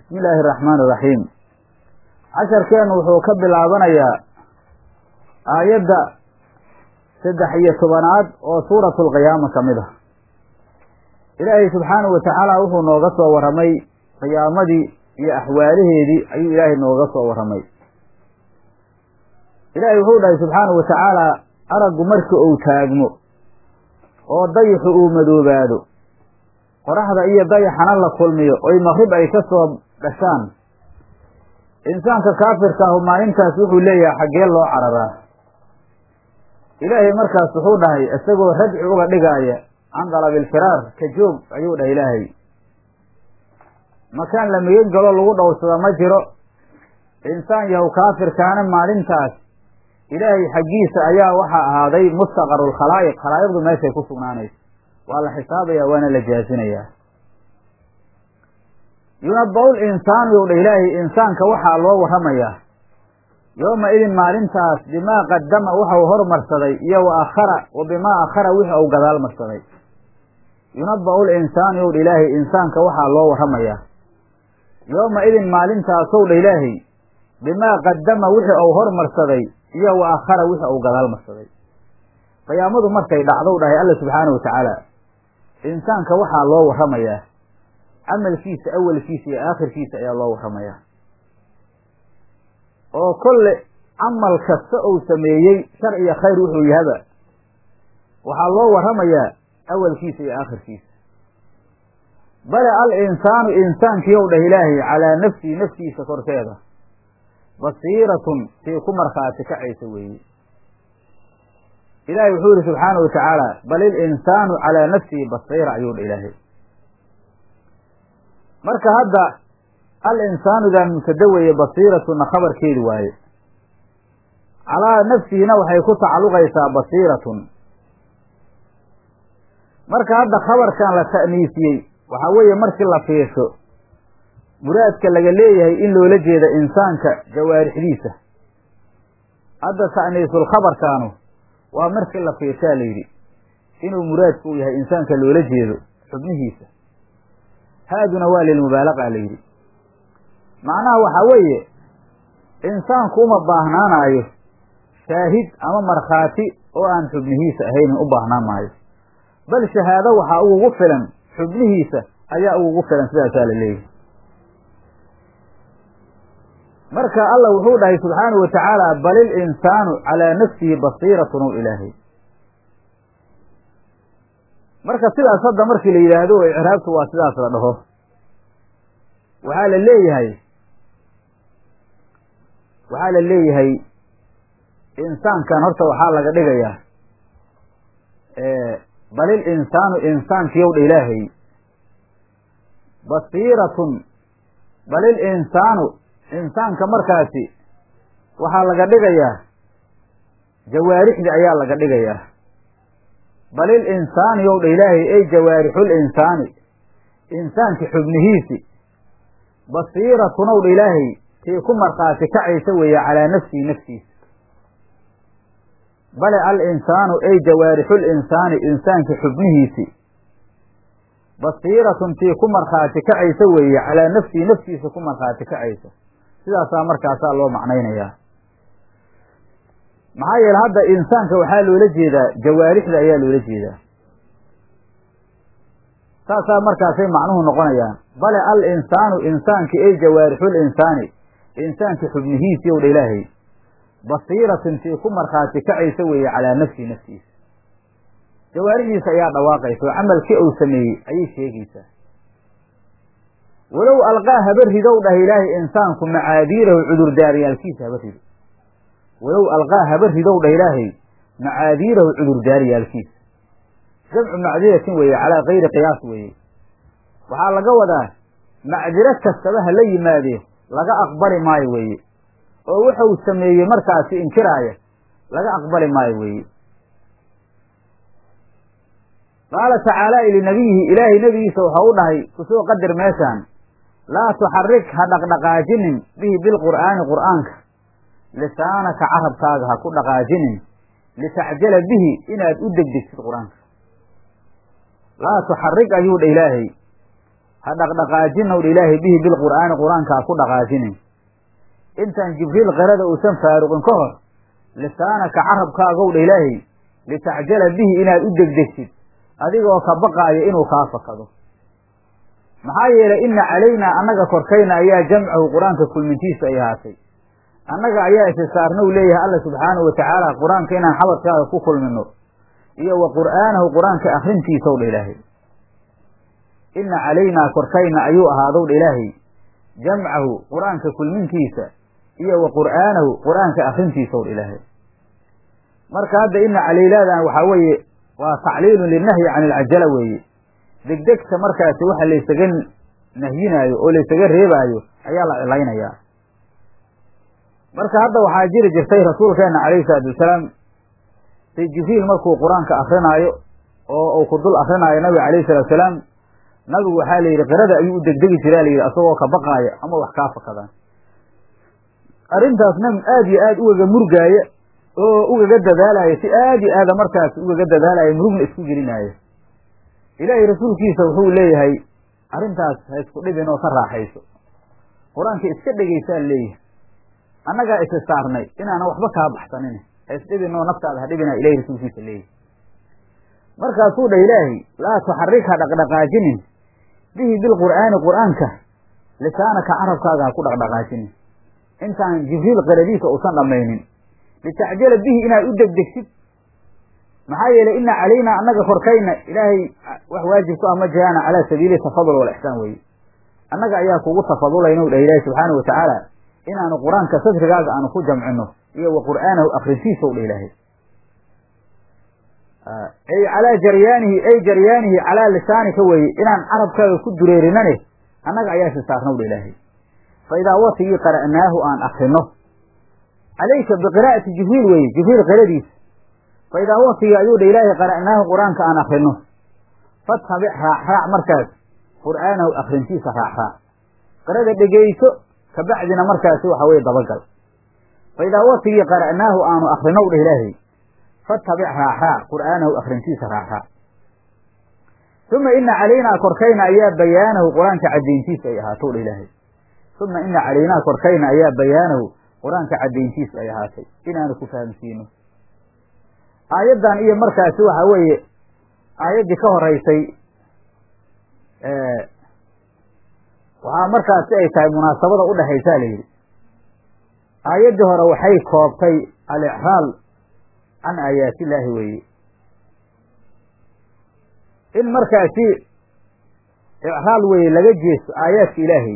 bismi illaahi araxmaani iraxiim casharkeennu wuxuu ka bilaabanayaa aayadda saddex iyo tobanaad oo suuratu alqiyaama ka mid ah ilaahay subxaanahu watacaala wuxuu nooga soo warramay qiyaamadii iyo axwaalaheedii ayuu ilaahay nooga soo warramay ilaahay wuxuu dhahay subxaanahu watacaala araggu marka uu taagmo oo dayixu uu madoobaado qoraxda iyo dayaxana la kulmiyo oy maqrib ay ka soo dhashaan insaanka kaafirka ahu maalintaas wuxuu leeyahay xaggee loo cararaa ilaahay markaas wuxuu dhahay isagoo radci uga dhigaaya can dalabilfiraar ka joog ayuu dhahay ilaahay makaan la migan galo lagu dhowrsada ma jiro insaan yahow kaafirkaana maalintaas ilaahay xaggiisa ayaa waxaa ahaaday mustaqaru lkhalaa'iq khalaa'iqdu meeshay ku sugnaanayso waa la xisaabaya waana la jaasinayaa yunaba-ul insaanu yow dha ilaahay insaanka waxaa loo warramayaa yooma idin maalintaas bimaa qadama waxau hormarsaday iyo wa akhara wa bimaa akhara wixi uu gadaal marsaday yunaba-ul insaanu yow dha ilaahay insaanka waxaa loo warramayaa yooma idin maalintaasow dha ilaahay bimaa qadama wixi uu hormarsaday iyo wa akhara wixi uu gadaal marsaday qiyaamadu markay dhacdow dhahay alla subxaanahu watacaala insaanka waxaa loo warramayaa camalkiisa awalkiisa iyo aakhirkiisa ayaa loo warramayaa oo kolle camal kasta uu sameeyey shar iyo khayr wuxuu yahaba waxaa loo warramayaa awalkiisa iyo aakhirkiisa bale al insaanu insaankiiyow dhah ilaahay calaa nafsihi naftiisa korkeeda basiiratun tii ku markhaati kacaysa weeye ilaahay wuxuu yihi subxaanahu watacaala bal il insaanu calaa nafsihi basiira ayuu dha ilaahay marka hadda al insaanudan mubtada weeye basiiratuna khabarkeedi waaye calaa nafsihina waxay ku tacalluqaysaa basiiratun marka hadda khabarkan la ta'niisiyey waxaa weeye markii la fiirsho muraadka laga leeyahay in loola jeeda insaanka jawaarixdiisa hadda ta'niisul khabarkaanu waa markii la fiirshaa la yidhi inuu muraadku u yahay insaanka loola jeedo xubnihiisa haaduna waa lilmubaalaqa la yidhi macnaha waxaa weeye insaanku uma baahnaanaayo shaahid ama markhaati oo aan xubnihiisa ahaynin u baahnaan maayo bal shahaado waxaa ugugu filan xubnihiisa ayaa ugugu filan sidaasaa la leeyahy marka allah wuxuu dhahay subxaanahu watacaala bal il insaanu calaa nafsihi basiiratun ow ilaahay marka sidaas hadda markii la yidhaahdo oo icraabtu waa sidaas la dhaho waxaa la leeyahay waxaa la leeyahay insaankan horta waxaa laga dhigayaa bal il insaanu insaankiyow dha ilaahay basiiratun bal il insaanu insaanka markaasi waxaa laga dhigayaa jawaarixdii ayaa laga dhigayaa bal il insaani yow dha ilaahay ey jawaarixul insaani insaanki xubnihiisi basiiratun ow dha ilaahay tii ku markhaati kacaysa weeye calaa nafsihi naftiisa bale al insaanu ey jawaarixul insaani insaanki xubnihiisi basiiratun tii ku markhaati kacaysa weeye calaa nafsihi naftiisa ku markhaati kacaysa sidaasaa markaasaa loo macnaynayaa maxaa yeele hadda insaanka waxaa loola jeedaa jawaarixda ayaa loola jeedaa saasaa markaasay macnuhu noqonayaan bale al insaanu insaanki ey jawaarixul insaani insaanki xubnihiisii ow dha ilaahay basiiratin tii ku markhaati kacaysa weeye calaa nafsihi naftiisa jawaarixdiisa ayaa dhawaaqaysa oo camalkii uu sameeyey ayay sheegaysaa walow alqaa haba ridow dhah ilaahay insaanku macaadiirahu cudurdaaryaalkiisa haba rido walow alqaa haba ridow dhah ilaahay macaadiirahu cudurdaaryaalkiisa jamcu macdiratin weeye calaa kayri qiyaas weeye waxaa laga wadaa macdiro kastaba ha la yimaadee laga aqbali maayo weeye oo wuxuu sameeyey markaasi inkiraaya laga aqbali maayo weeye qaala tacaala linabiyihi ilaahay nebigiisa waxau u dhahay kusoo qadir meeshaan laa tuxarik ha dhaqdhaqaajinin bihi bilqur'aani qur'aanka lisaanaka carabkaaga ha ku dhaqaajinin litacjala bihi inaad u degdegtid qur-aanka laa tuxarik ayuu dha ilaahay ha dhaqdhaqaajinowdha ilaahay bihi bilqur'aani qur-aanka ha ku dhaqaajinin intaan jibriil qirada uusan faaruqin ka hor lisaanaka carabkaagowdha ilaahay litacjala bihi inaad u degdegsid adigoo ka baqaaya inuu kaa fakado maxaa yeelay inna calaynaa annaga korkayna ayaa jamcahu qur-aanka kulmintiisa ay ahaatay annaga ayaa isisaarna u leeyahay alla subxaanahu watacaala qur-aanka inaan xabadkaaga ku kulmino iyo wa qur'aanahu qur-aanka akrintiisaw dha ilaahay inna calaynaa korkayna ayuu ahaadowdha ilaahay jamcahu qur-aanka kulmintiisa iyo wa qur'aanahu qur-aanka akrintiisaw dha ilaahay marka hadda inna calayladan waxaa weeye waa tacliilun linahyi can ilcajala weeye degdegta markaasi waxa laysaga nahyinaayo oo laysaga reebaayo ayaa la cilaynayaa marka hadda waxaa jiri jirtay rasuulkeena calayhi salaatu wasalaam say jibriil markuu qur-aanka akrinaayo oo uu ku dul akrinaayo nabiga calayhi salatu wasalaam nabigu waxaa la yidhi qirada ayuu u degdegi jiraa layidhi asagoo ka baqaaya ama wax kaa fakadaan arrintaasna aad iyo aad ugaga murgaaya oo ugaga dadaalaya si aad iyo aada markaas ugaga dadaalaya murugna isku gelinaayo ilaahay rasuulkiisa wuxuu leeyahay arrintaas ha isku dhibin oo ka raaxayso qur-aanka iska dhegaysaa leeyahay annagaa isi saarnay inaanan waxba kaa baxsanin ha isdhibin oo naftaada ha dhibina ilahay rasuulkiisa leeyahay markaasuu dhah ilaahay laa tuxarik ha dhaqdhaqaajinin bihi bilqur'aani qur'aanka lisaanaka carabkaaga ha ku dhaqdhaqaajinin intaan jibriil qiradiisa uusan dhammaynin litacjala bihi inaad u degdegsid maxaa yeelay ina calaynaa annaga korkayna ilaahay wax waajib ku ah ma jiraana calaa sabiili tafadul walixsaan weye annaga ayaa kugu tafadulayna u dhah ilaahi subxaana wa tacaala inaanu qur-aanka sadrigaaga aanu ku jamcino iyo wa qur'aanahu akrintiisa u dhah ilaahay ay calaa jaryaanihi ay jaryaanihi calaa lisaanika weeye inaan carabkaaga ku dureerinane annaga ayaa si saarna u dhah ilaahay fa idaa watigii qara'naahu aan akrino calayka biqiraa'ati jibriil weeye jibriil qiradiisa fa idaa watigii ayuu dha ilaahay qara'naahu qur-aanka aan akrino fatabic raac raac markaas qur'aanahu akrintiisa raac raac qirada dhegeyso kabacdina markaasi waxa weye dabagal fa idaa watigii qara'naahu aanu akrino u dhah ilaahay fatabic raac raac qur'aanahu akrintiisa raac raac uma ina calaynaa korkayna ayaa bayaanahu qur-aanka caddayntiisa ay ahaato dha ilaahay uma ina calaynaa korkayna ayaa bayaanahu qur-aanka caddayntiisu ay ahaatay inaanu ku fahamsiino aayaddan iyo markaasi waxa weeye aayaddii ka horeysay waxaa markaasi ay tahay munaasabada udhexaysaa la yidhi aayaddii hore waxay koobtay alicraal can aayaatillaahi weeye in markaasi icraal weeye laga jeesto aayaadka ilaahay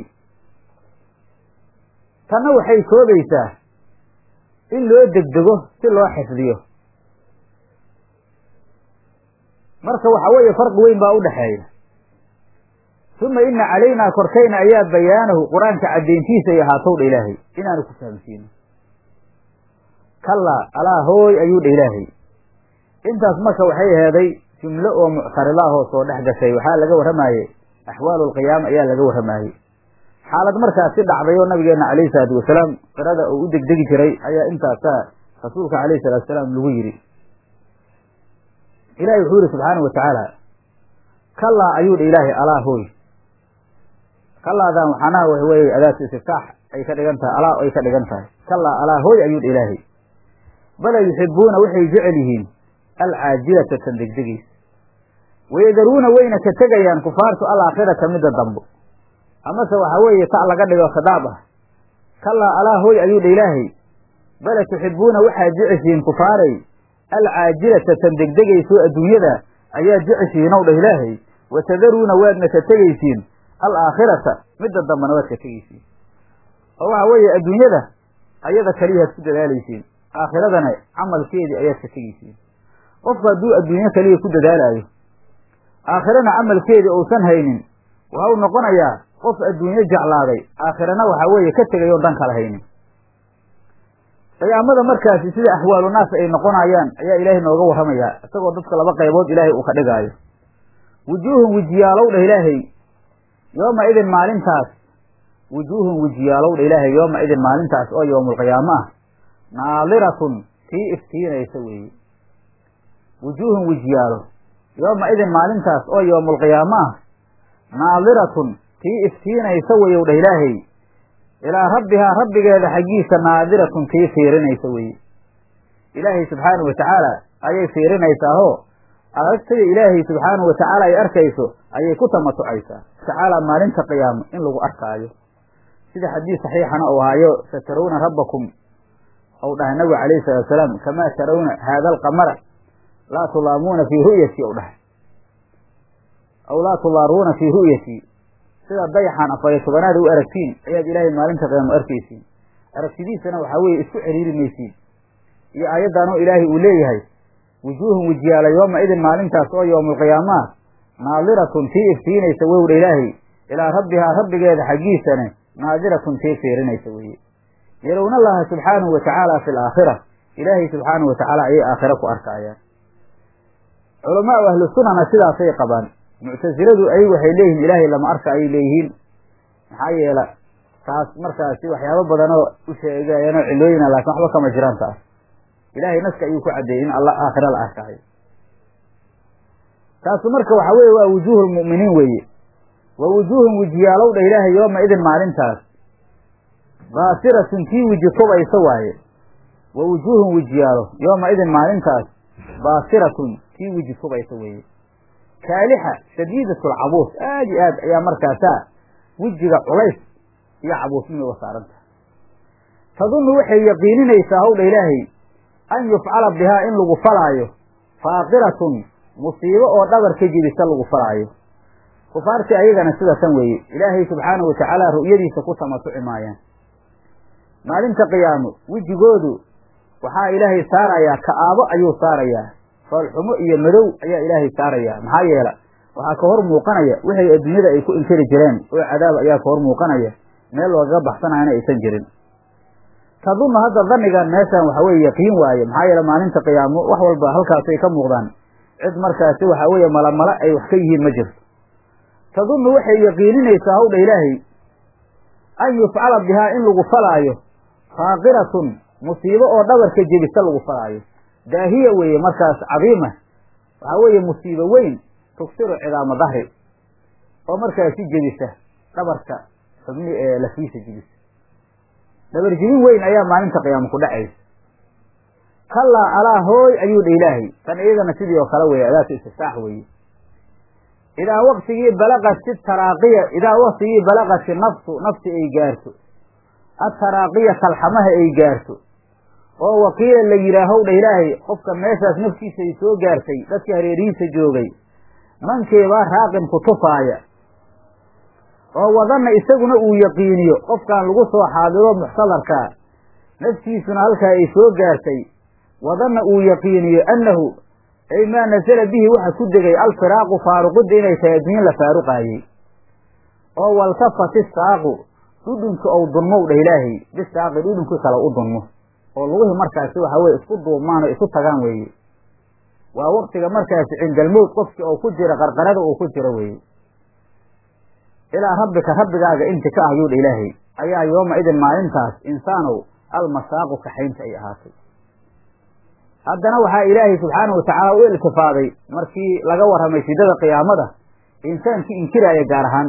tanna waxay koobaysaa in loo degdego si loo xifdiyo marka waxa weeye farqi weyn baa udhexeeya uma ina calaynaa korkayna ayaa bayaanahu qur-aanka caddayntiisa ay ahaatow dha ilaahay inaanu ku fahamsiino kallaa alaa hooy ayuu dha ilaahay intaas marka waxay aheeday jumlo oo muctaridaahoo soo dhex gashay waxaa laga warramaayey axwaalu alqiyaama ayaa laga warramaayey xaalad markaasi dhacday oo nabigeena calayhi salaatu wasalaam qirada uu u degdegi jiray ayaa intaasaa rasuulka calayhi salatu wasalaam lagu yidhi ilahi wuxuu yihi subxaanau watacaala kallaa ayuu dha ilaahay alaa hooy kallaadan waxaanaha wax weeye adaatu istiftaax ay ka dhigan tahay alaa ay ka dhigan tahay kallaa alaa hooy ayuu dha ilaahay bala yuxibuuna waxay jecel yihiin alcaajilata tan degdegeysa wayadaruuna wayna ka tegayaan kufaartu alaakhirata midda dambo amase waxaa weeye ta laga dhigo khidaab ah kallaa alaa hooy ayuu dha ilaahay bala tuxibuuna waxaad jeceshihiin kufaaray alcaajilata tan degdegayso adduunyada ayaad jeceshihiin ow dhah ilaahay watadaruuna waadna ka tegaysiin alaakhirata midda dambena waad ka tegaysiin oo waxa weeye adduunyada ayada keliyaad ku dadaalaysiin aakhiradana camalkeedii ayaad ka tegaysiin qofku hadduu adduunyo keliya ku dadaalaayo aakhirana camalkeedii uusan haynin waxau noqonayaa qof adduunyo jeclaaday aakhirana waxaa weeye ka tegay oon dhan kala haynin qiyaamada markaasi sida axwaalu naas ay noqonayaan ayaa ilaahay nooga warramayaa isagoo dadka laba qaybood ilaahay uu ka dhigaayo wujuuhun wejiyaalow dhah ilaahay yooma idin maalintaas wujuuhun wejiyaalow dha ilaahay yooma idin maalintaas oo yowmulqiyaamo ah naadiratun tii iftiinaysa weeye wujuuhun wejiyaalo yooma idin maalintaas oo yowmulqiyaamo ah naadiratun tii iftiinaysa weyow dheh ilaahay ilaa rabbihaa rabbigeeda xaggiisa naadiratun tii fiirinaysa weye ilaahay subxaanahu watacaala ayay fiirinaysaahoo aragtida ilaahay subxaanahu watacaala ay arkayso ayay ku tamatucaysaa tacaala maalinta qiyaamo in lagu arkaayo sida xadiis saxiixana uu ahaayo satarawna rabbakum ou dhahay nabigu calayhi salatu wasalaam kamaa tarawna haada alqamara laa tulaamuuna fii ru'yati ou dhahay aw laa tulaaruuna fii ru'yati sida dayaxan afariyo tobanaad u aragtiin ayaad ilaahay maalinta qiyaamo arkaysiin aragtidiisana waxaa weeye isku ciriiri maysiin iyo aayaddaanoo ilaahay uu leeyahay wujuuhun wejiyaala yooma idin maalintaas oo yowmulqiyaamaah naadiratun tii iftiinaysa wowdha ilaahay ilaa rabbihaa rabbigeeda xaggiisane naadiratun tii fiirinaysa weeye yarowna allaha subxaanahu watacaala fi alaakhira ilaahay subxaanahu watacaala ayay aakhira ku arkaayaan culamaau ahlu sunana sidaasay qabaan muctasiladu ay waxay leeyihiin ilaahay lama arka ayay leeyihiin maxaa yeela taas markaasi waxyaabo badanoo u sheegayanoo cilooyina laakin waxba kama jiraan taas ilaahay naska ayuu ku caddeeyey in alla aakhira la arkaayo taasu marka waxaa weeye waa wujuuhu lmu'miniin weeye wa wujuuhun wejiyaalow dha ilaahay yooma idin maalintaas baasiratun tii weji tubaysa waaye wa wujuuhun wejiyaalo yooma idin maalintaas baasiratun tii weji tubaysa weeye kaalixa shadiidatulcabuus aad iyo aad ayaa markaasaa wejiga culays iyo cabuusnimay uga saaran tahay tadunnu waxay yaqiininaysaa howdha ilaahay an yufcala bihaa in lagu falaayo faaqiratun musiibo oo dhabar ka jibisa lagu falaayo kufaartii ayagana sida tan weeye ilaahay subxaanahu watacaala ru'yadiisa ku tamatuci maayaan maalinta qiyaamo wejigoodu waxaa ilaahay saarayaa ka'aabo ayuu saarayaa foolxumo iyo madow ayaa ilaahay saarayaa maxaa yeela waxaa ka hor muuqanaya wixay adduunyada ay ku inkari jireen oo cadaab ayaa ka hor muuqanaya meel loogaga baxsanayana aysan jirin tadunnu hadda dhannigan meeshan waxa weye yaqiin waaye maxaa yeele maalinta qiyaamo wax walba halkaasay ka muuqdaan cid markaasi waxa weeye malamala ay wax ka yihiin ma jirto tadunnu waxay yaqiininaysaa howdha ilaahay an yufcala bihaa in lagu falaayo faaqiratun musiibo oo dhabarka jebisa lagu falaayo daahiya weeye markaas cadiima waxaa weeye musiibo weyn tugsiru cidaama dahri oo markaasi jebisa dhabarka xubni ee lafiisa jebisa dhabar jebin weyn ayaa maalinta qiyaamo ku dhacaysa kallaa alaa hooy ayuu dha ilaahay tan iyadana sidii oo kale weeye adaatu istiftaax weeye idaa waktigii balaqati taraaqiya idaa waktigii balaqati nafsu nafsi ay gaarto ataraaqiya kalxamaha ay gaarto oo wakiila la yidhaahow dha ilaahay qofka meeshaas naftiisa ay soo gaartay dadkii hareerihiisa joogay mankeebaa raaqin ku tufaaya oo wadanna isaguna uu yaqiiniyo qofkaan lagu soo xaadiro muxtadarkaa naftiisuna halkaa ay soo gaartay wadanna uu yaqiiniyo annahu ay maa nasala bihi waxa ku degay alfiraaqu faaruqidda inay tahay adduunye la faaruqaayey oo waltafat isaaqu dhudhunki ou dunmow dhah ilaahay bisaaqi dhudhunkii kale u dunmo oo lugihii markaasi waxa weye isku duubmaan oo isu tagaan weeye waa waktiga markaasi cindalmowd qofkii oo ku jira qarqarada uu ku jiro weeye ilaa rabbika rabbigaaga inti ka ah yuudha ilaahay ayaa yooma idin maalintaas insaanow almasaaqu kaxaynta ay ahaatay haddana waxaa ilaahay subxaanahu watacaala u iltifaaday markii laga warramay shidada qiyaamada insaankii inkiraaya gaar ahaan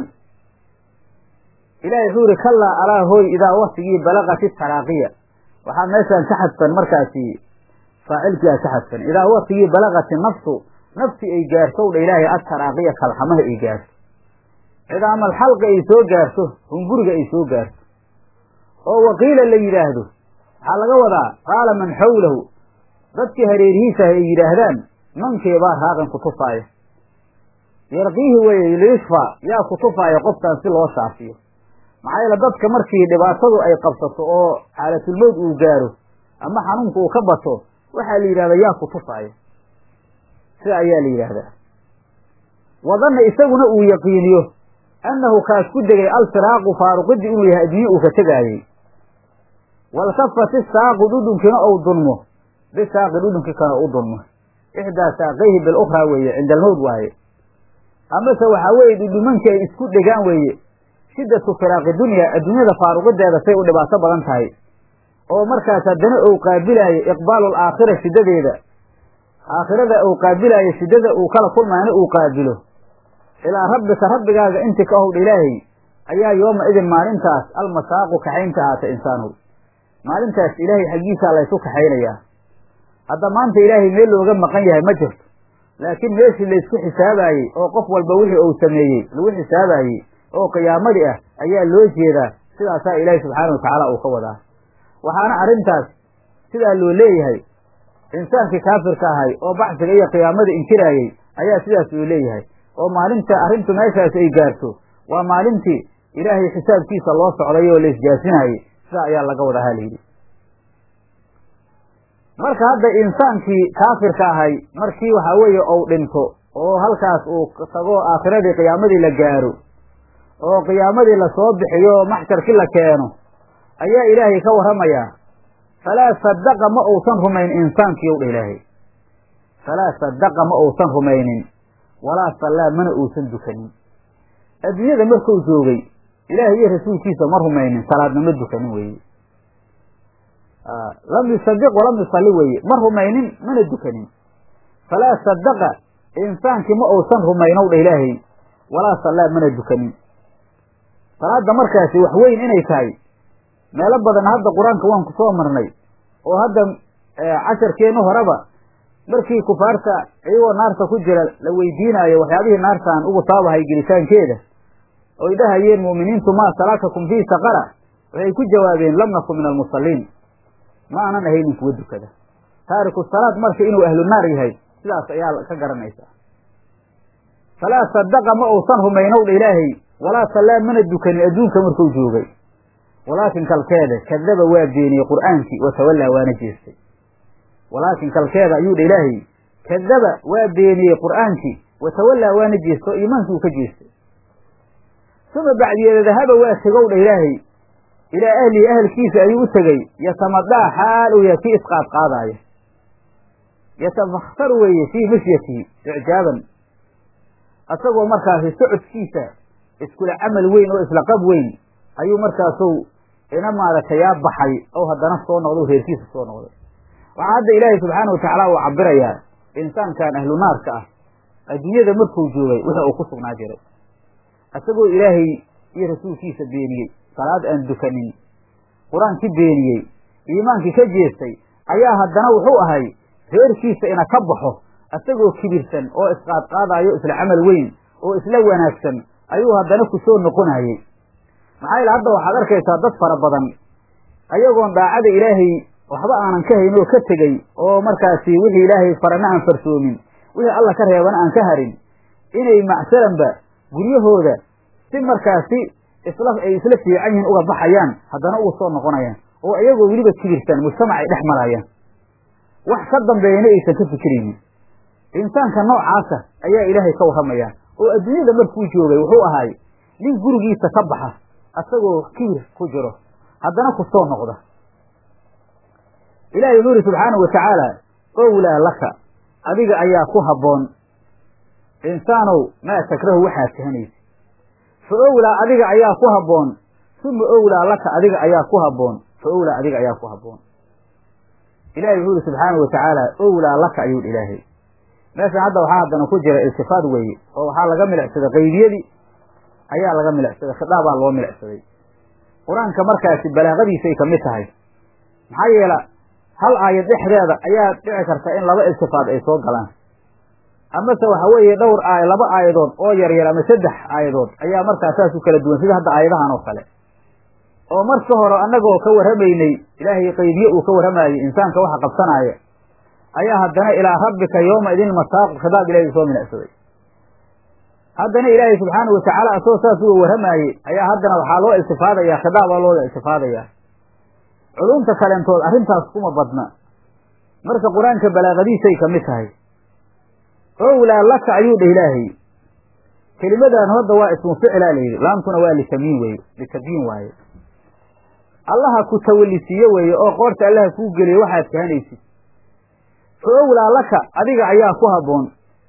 ilahay wuxuu yihi kallaa alaa hooy idaa waktigii balaqati taraaqiya waxaa meeshaan ka xadfan markaasi faacilkiia ka xadfan idaa waktigii balaqati nafsu nafsi ay gaarto dha ilaahay ataraaqiya kalxamaha ay gaarto cidaamal xalqi ay soo gaarto hunguriga ay soo gaarto oo waqiila la yidhaahdo waxaa laga wadaa qaala man xawlahu dadkii hareerihiisaah ay yidhaahdaan mankeebaa raaqan ku tufaaya yarqiihi weye liyushfa yaa ku tufaaya qofkaan si loo shaafiyo maxaa yeele dadka markii dhibaatadu ay qabsato oo xaalatulmowd uu gaaro ama xanuunku uu ka bato waxaa la yidhahdaa yaa ku tufaaya sida ayaa la yidhaahdaa wadanna isaguna uu yaqiiniyo annahu kaas ku degay alfiraaqu faaruqidii inuu yahay adduunye uu ka tegaayey waltafat isaaqu dhudhunkina ou dunmo bisaaqi dhudhunkii kana u dunmo ixdaa saaqayhi bilukhraa weeye cinda almowd waaye amase waxaa weeye dhudhumankii ay isku dhegaan weeye shiddatu firaaqi dunya adduunyada faaruqideeda say u dhibaato badan tahay oo markaas haddana ou qaabilaayo iqbaalu alaakhira shiddadeeda aakhirada ou qaabilaayo shiddada uu kala kulmaana uu qaabilo ilaa rabbika rabbigaaga inti ka howdha ilaahay ayaa yooma idin maalintaas almasaaqu kaxaynta ahaata insaanow maalintaas ilaahay xaggiisaa laysu kaxaynayaa hadda maanta ilaahay meel looga maqan yahay ma jirto laakiin meeshii laysku xisaabaayey oo qof walba wixii uu sameeyey lagu xisaabaayey oo qiyaamadii ah ayaa loo jeedaa sidaasaa ilaahay subxaana wa tacaala uu ka wadaa waxaana arrintaas sidaa loo leeyahay insaankii kaafirka ahay oo bacsiga iyo qiyaamada inkiraayey ayaa sidaas loo leeyahay oo maalinta arrintu meeshaas ay gaarto waa maalintii ilaahay xisaabkiisa loo socday oo la isjaasinaayey sidaa ayaa laga wadaa halayidhi marka hadda insaankii kaafirka ahay markii waxaa weeye ou dhinto oo halkaas uu tago aakhiradii qiyaamadii la gaaro oo qiyaamadii lasoo bixiyo oo maxsharkii la keeno ayaa ilaahay ka warramayaa falaa sadaqa ma uusan rumayn insaankii ow dha ilaahay falaa sadaqa ma uusan rumaynin walaa sallaa mana uusan dukanin adduunyada markuu joogay ilaahay iyo rasuulkiisa ma rumaynin salaadna ma dukanin weeye lam yusadiq walam yusalli weeye ma rumaynin mana dukanin falaa sadaqa insaankii ma uusan rumaynow dha ilaahay walaa sallaa mana dukanin salaadda markaasi wax weyn inay tahay meelo badan hadda qur-aanka waan ku soo marnay oo hadda casharkeenna horeba markii kufaarta iyagoo naarta ku jira la weydiinaayo waxyaabihii naartaan ugu taabahay gelitaankeeda oy dhahayeen mu'miniintu maa salakakum fii saqara waxay ku jawaabeen lam naku min almusalliin ma aanan ahaynin kuwa dukada taariku salaad marka inuu ahlu naar yahay sidaas ayaa ka garanaysaa falaa sadaqa ma uusan rumaynow dha ilaahay walaa sallaa mana dukanin adduunka markuu joogay walaakin kalkeeda kadaba waa beeniyey qur'aankii watawallaa waana jeestay walaakin kalkeeda ayuu dha ilaahay kadaba waa beeniyey qur'aankii watawallaa waana jeestay oo iimaankii uu ka jeestay suma bacdiyeeda dahaba waa tegow dha ilaahay ilaa ahlihi ahalkiisa ayuu u tegey yatamadaa xaal uu yahay kii isqaadqaadaaya yatafakhtaru weeye fii mashyatihi icjaaban isagoo markaasi socodkiisa iskula camal weyn oo isla qab weyn ayuu markaasu ina maaragtay yaa baxay oo haddana soo noqdo reerkiisa soo noqday waxaa hadda ilaahay subxaana wa tacaala uu cabirayaa insaankan ahlu naarka ah adduunyada markuu joogay wixi uu ku sugnaa jiray isagoo ilaahay iyo rasuulkiisa beeniyey salaad aan dukanin qur-aankii beeniyey iimaankii ka jeestay ayaa haddana wuxuu ahay reerkiisa ina ka baxo isagoo kibirsan oo isqaadqaadayo isla camal weyn oo isla wanaagsan ayuu haddana ku soo noqonayey maxaa yaele hadda waxaad arkaysaa dad fara badan ayagoon daacada ilaahay waxba aanan ka hayn oo ka tegey oo markaasi wixii ilaahay farana aan farsoomin wixii alla ka reebana aan ka harin inay macsalanba guryahooda si markaasi isla ay isla fiican yihiin uga baxayaan haddana uga soo noqonayaan oo iyagoo weliba kibirsan mujtamac ay dhex marayaan wax ka dambeeyana aysan ka fikiraynin insaanka noocaasa ayaa ilaahay ka warramaya oo adduunyada markuu joogay wuxuu ahay nin gurigiisa ka baxa asagoo kibir ku jiro haddana ku soo noqda ilaahay wuxuu yidhi subxaanahu wa tacaala owlaa laka adiga ayaa ku habboon insaanow maa takrahu waxaad kahanaysa fa owlaa adiga ayaa ku habboon suma owlaa laka adiga ayaa ku habboon fa owlaa adiga ayaa ku habboon ilahay wuxuu yihi subxaanahu wa tacaala owlaa laka ayuu hi ilaahay meeshan hadda waxaa haddana ku jira iltifaad weeye oo waxaa laga milicsaday qaybiyadii ayaa laga milicsaday khitaabaa loo milicsaday qur-aanka markaasi balaaqadiisay ka mid tahay maxaa yeela hal aayad dhexdeeda ayaa dhici karta in laba iltifaad ay soo galaan amase waxa weeye dhowr aay laba aayadood oo yaryar ama saddex aayadood ayaa markaa saas u kala duwan sida hadda aayadahan oo kale oo marka hore annagoo ka warramaynay ilaahay qaybiye uu ka warramayey insaanka waxa qabsanaaya ayaa haddana ilaa rabbika yooma idin masaaqu khidaab ilahay soo milicsaday haddana ilaahay subxaana wa tacaala asagoo saas uga warramaayey ayaa haddana waxaa loo iltifaadayaa khidaabaa looda iltifaadayaa culumta kaleentood arrintaas kuma badna marka qur-aanka balaaqadiisay ka mid tahay owlaa laka ayuu dheh ilaahay kelimadan hadda waa ismu ficlaa la yidhi laamtuna waa litamiin weeye litabyiin waaye allaha ku tawallisiiye weeye oo qoorta allaha kuu geliye waxaad kahanaysid fa owlaa laka adiga ayaa ku habboon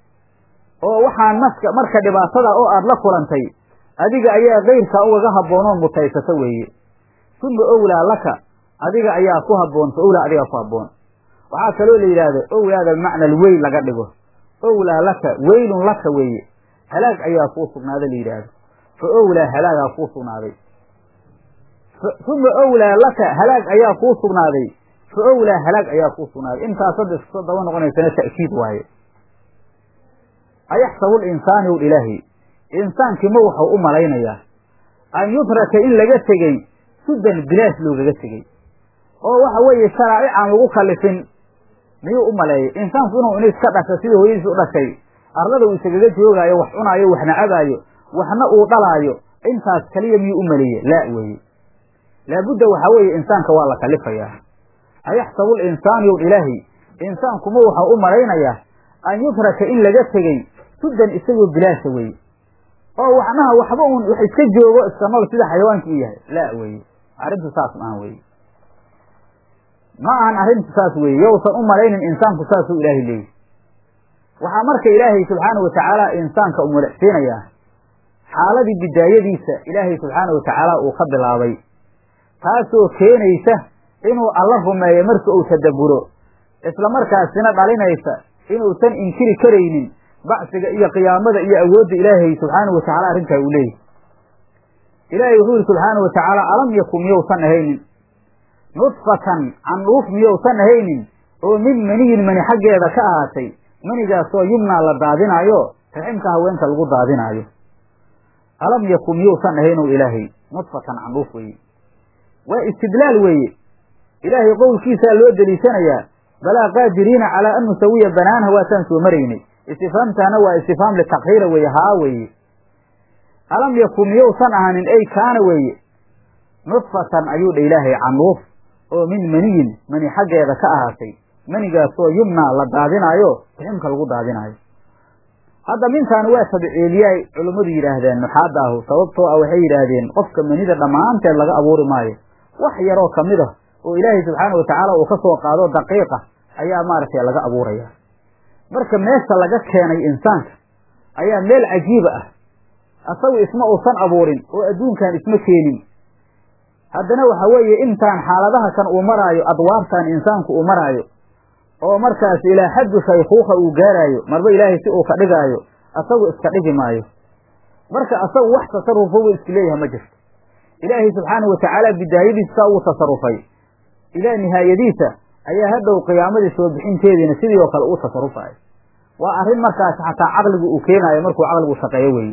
oo waxaan maska marka dhibaatada oo aada la kulantay adiga ayaa kayrkaa ugaga habboonoon mutaysata weeye suma owlaa laka adiga ayaa ku habboon fa owlaa adigaa ku habboon waxaa kaloo la yidhaahdo owlaada bimacna alweyl laga dhigo owlaa laka weylun laka weeye halaag ayaa kuu sugnaaday la yidhaahdo fa owlaa halaagaa kuu sugnaaday uma owlaa laka halaag ayaa kuu sugnaaday fa owlaa halaag ayaa kuu sugnaaday intaas hadda iskasoo daba noqonaysana ta'kiid waaye ayaxsabu linsaani ow ilaahi insaankii ma waxau u malaynayaa an yutraka in laga tegey sudan bilaash loogaga tegey oo waxa weeye sharaa'ic aan lagu kallifin miyuu u maleeyay insaanku inuu in iska dhasha sidii hooyadiis u dhashay arlada uu isagaga joogaayo wax cunaayo waxna cabaayo waxna uu dhalaayo intaas kaliya miyuu u maleeye laa weeye laabudda waxaa weeye insaanka waa la kalifayaa ayaxsabu linsaanu yow ilaahi insaankuma waxau u malaynayaa an yutraka in laga tegey sudan isagoo bilaasha weeye oo waxnaha waxba uun wax iska joogo iska nool sida xayawaanka u yahay laa weeye arrintu saas maahan weye ma ahan arrintu saas weeye yowsan u malaynin insaanku saasuu ilaahay leeyahy waxaa marka ilaahay subxaana wa tacaala insaanka u madaxsiinayaa xaaladii bidaayadiisa ilaahay subxaana wa tacaala uu ka bilaabay taasoo keenaysa inuu alla rumeeyo marka uu tadabburo isla markaasina dhalinaysa inuusan inkiri karaynin bacsiga iyo qiyaamada iyo awoodda ilaahay subxaana wa tacala arrintaa uu leeyahy ilaahay wuxuu yihi subxaana wa tacaala alam yakun miyousan ahaynin nudfatan candhuuf miyousan ahaynin oo min maniyin mani xaggeeda ka ahaatay manigaasoo yumnaa la daadinaayo raximka haweenka lagu daadinaayo alam yakun miyousan ahaynow ilaahay nudfatan candhuuf weeye waa istidlaal weeye ilaahay qowlkiisaa loo deliishanayaa balaa qaadiriina calaa an nusawiya banaanha waataan soo maraynay istifaamtaana waa istifaam litakhiira weeye haa weeye alam yakun miyousan ahaanin ey kaana weeye nudfatan ayuu dha ilaahay candhuuf oo min maniyin mani xaggeeda ka ahaatay manigaasoo yumnaa la daadinaayo riximka lagu daadinaayo hadda mintaani waa tabciiliyaay culummadu yidhaahdeen nuxaadda ahu sababtoo ah waxay yidhaahdeen qofka manida dhammaanteed laga abuuri maayo wax yaroo ka mid ah oo ilaahay subxaana wa tacaala uu ka soo qaado daqiiqa ayaa maaragtay laga abuuraya marka meesha laga keenay insaanka ayaa meel cajiiba ah asagu isma uusan abuurin oo adduunkan isma keenin haddana waxa weeye intaan xaaladaha kan uu maraayo adwaabtan insaanku uu maraayo oo markaas ilaa xaddu shaykuuka uu gaaraayo marba ilaahay si uu ka dhigaayo asagu iska dhigi maayo marka asagu wax tasarrufa wuu isku leeyahay ma jirto ilaahay subxaanahu wa tacaala bidaayadiisa saa uu tasarufay ilaa nihaayadiisa ayaa hadhow qiyaamadii soo bixinteediina sidii oo kale uu tasarufayo waa arrin markaas xataa caqligu uu keenaayo markuu caqligu shaqeeyo weeye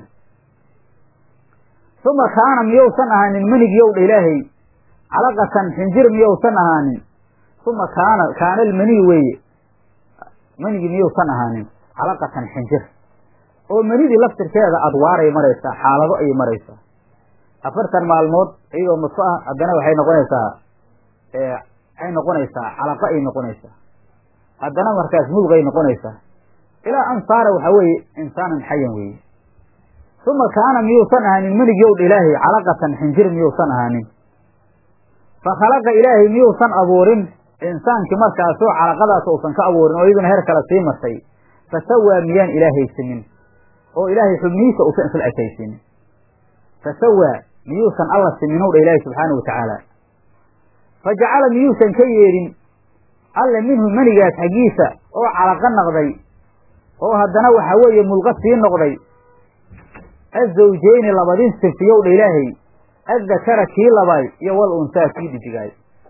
uma kaana miyousan ahaanin manigyow dha ilaahay calaqatan xinjir miyousan ahaanin uma kaana kaana almaniy weeye manigi miyousan ahaanin calaqatan xinjir oo manidii laftirkeeda adwaaray maraysaa xaalado ayay maraysaa afartan maalmood iyadoo nudfo ah haddana waxay noqonaysaa waxay noqonaysaa calaqa ay noqonaysaa haddana markaas mudugay noqonaysaa ilaa an saara waxaa weeye insaanan xayan weeye uma kaana miyuusan ahaanin menigyowdh ilaahay calaqatan xinjir miyuusan ahaanin fa khalaqa ilaahay miyuusan abuurin insaankii markaasoo calaqadaas uusan ka abuurin oo iyaduna heer kale sii martay fa sawaa miyaan ilaahay simin oo ilaahay xubnihiisa uusan isla ekaysiinin fa sawaa miyuusan alla siminow dha ilaahay subxaana wa tacaala fa jacala miyuusan ka yeedhin alle minhu menigaas xaggiisa oo calaqa naqday oo haddana waxaa weeye mulqa sii noqday azawjeyni labadin sifiyow dha ilaahay addakara kii labaay iyo wal unsaa kii dhidigaay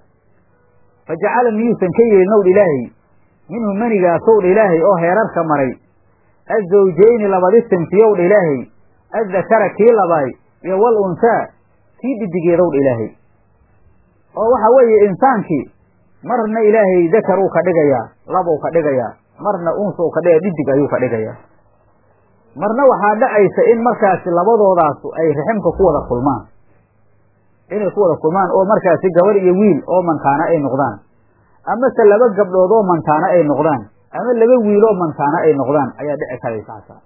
fa jacala miyuusan ka yeelin ow dha ilaahay minhu menigaasow dha ilaahay oo heerarka maray azawjeyni labadi sinfiyow dha ilaahay addakara kii labaay iyo wal unsaa kii dhidigeedow dha ilaahay oo waxa weeye insaankii marna ilaahay dakar uu ka dhigayaa labuu ka dhigayaa marna unsuu ka dhigaya dhidig ayuu ka dhigayaa marna waxaa dhacaysa in markaasi labadoodaas ay raximka ku wada kulmaan inay ku wada kulmaan oo markaasi gabar iyo wiil oo mantaano ay noqdaan amase laba gabdhood oo mantaano ay noqdaan ama laba wiil oo mantaano ay noqdaan ayaa dhici karaysa hataa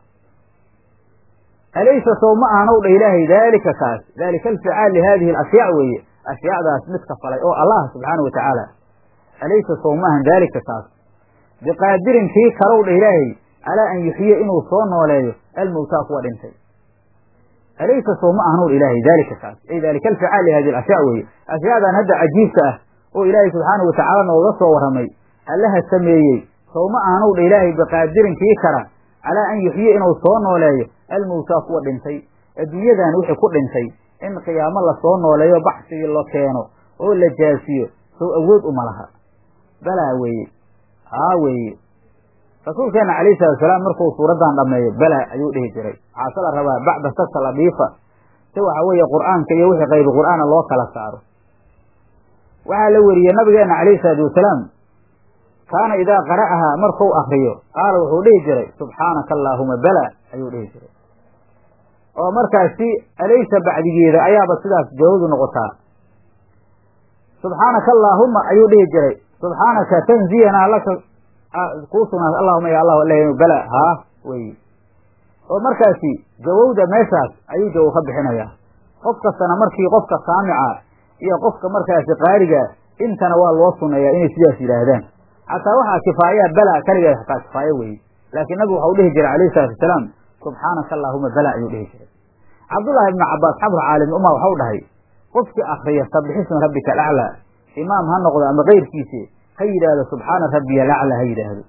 alaysa sow ma ahanow dha ilaahay daalika kaas daalika alficaal lihadihi alashyaa weeye ashyaadaas midka falay oo allah subxaana wa tacaala alaysa sow ma ahan daalika kaas biqaadirin kii kalow dha ilaahay calaa an yuxyiya inuu soo nooleeyo almowtaa kuwa dhintay alaysa sow ma ahanow ilaahay daalika kaas ay daalika alficaal lihadihi alashyaa weeye ashyaadan hadda cajiibka ah oo ilaahay subxaana wa tacaala nooga soo warramay allaha sameeyey sow ma ahanow dha ilaahay biqaadirin kii kara calaa an yuxyiya inuu soo nooleeyo almowtaa kuwa dhintay adduunyadan wixii ku dhintay in qiyaamo lasoo nooleeyo baxsigii la keeno oo la jaasiyo sow awood uma laha balaa weeye haa weeye rasuulkeena calayhi salatu salaam markuu suuraddan dhammeeyo bala ayuu dhihi jiray waxaase la rabaa bacda sasa ladiifa si waxa weeye qur'aanka iyo wixii qaybi qur'aana loo kala saaro waxaa la weriyey nabigeena calayhi salaatu wasalaam kaana idaa qara'ahaa markuu akriyo qaala wuxuu dhihi jiray subxaanaka allaahuma bala ayuu dhihi jiray oo markaasi alaysa bacdigeeda ayaaba sidaas jawaadu noqotaa subxaanaka allaahuma ayuu dhihi jiray subxaanaka tanziyanaa laka kuu sugnaat allahuma ya allahu alh bala haa wey oo markaasi jawowda meeshaas ayuu jawow ka bixinayaa qof kastana markii qofka saamica iyo qofka markaasi qaariga intana waa loo suneeyaa inay sidaas yidhaahdaan xataa waxaa kifaayaa bala kaligeed xataa kifaayo weye laakiin nabigu waxau dhihi jiray alayhi salatu wasalaam subxaanaka allaahuma bala ayuu dhihi jiray cabdullaahi ibnu cabaas xabru caalim uma waxau dhahay qofkii akriya sabixisma rabbika alaclaa imaam ha noqdo ama keyrkiisi ha yidhaahdo subxaana rabbiya alaclaa ha yidhaahdo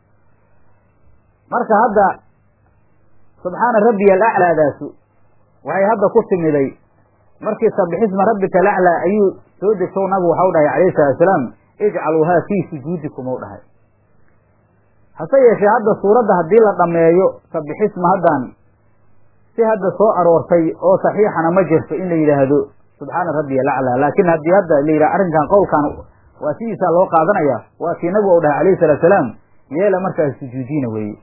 marka hadda subxaana rabbiya alaclaadaasu waxay hadda ku timiday markii sabixisma rabbika alaclaa ayuu soo degtow nabigu waxau dhahay calayhi salatu wasalaam ijcaluuhaa fii sujuudikum ou dhahay hase yeeshee hadda suuradda haddii la dhammeeyo sabixisma haddan si hadda soo aroortay oo saxiixana ma jirto in la yidhaahdo subxaana rabbiya alaclaa laakiin haddii hadda la yidhaha arrinkan qowlkan waa sidiisaa loo qaadanaya waa kii nabigu u dhahay alayhi salatu salaam yeela markaas sujuudiina weeye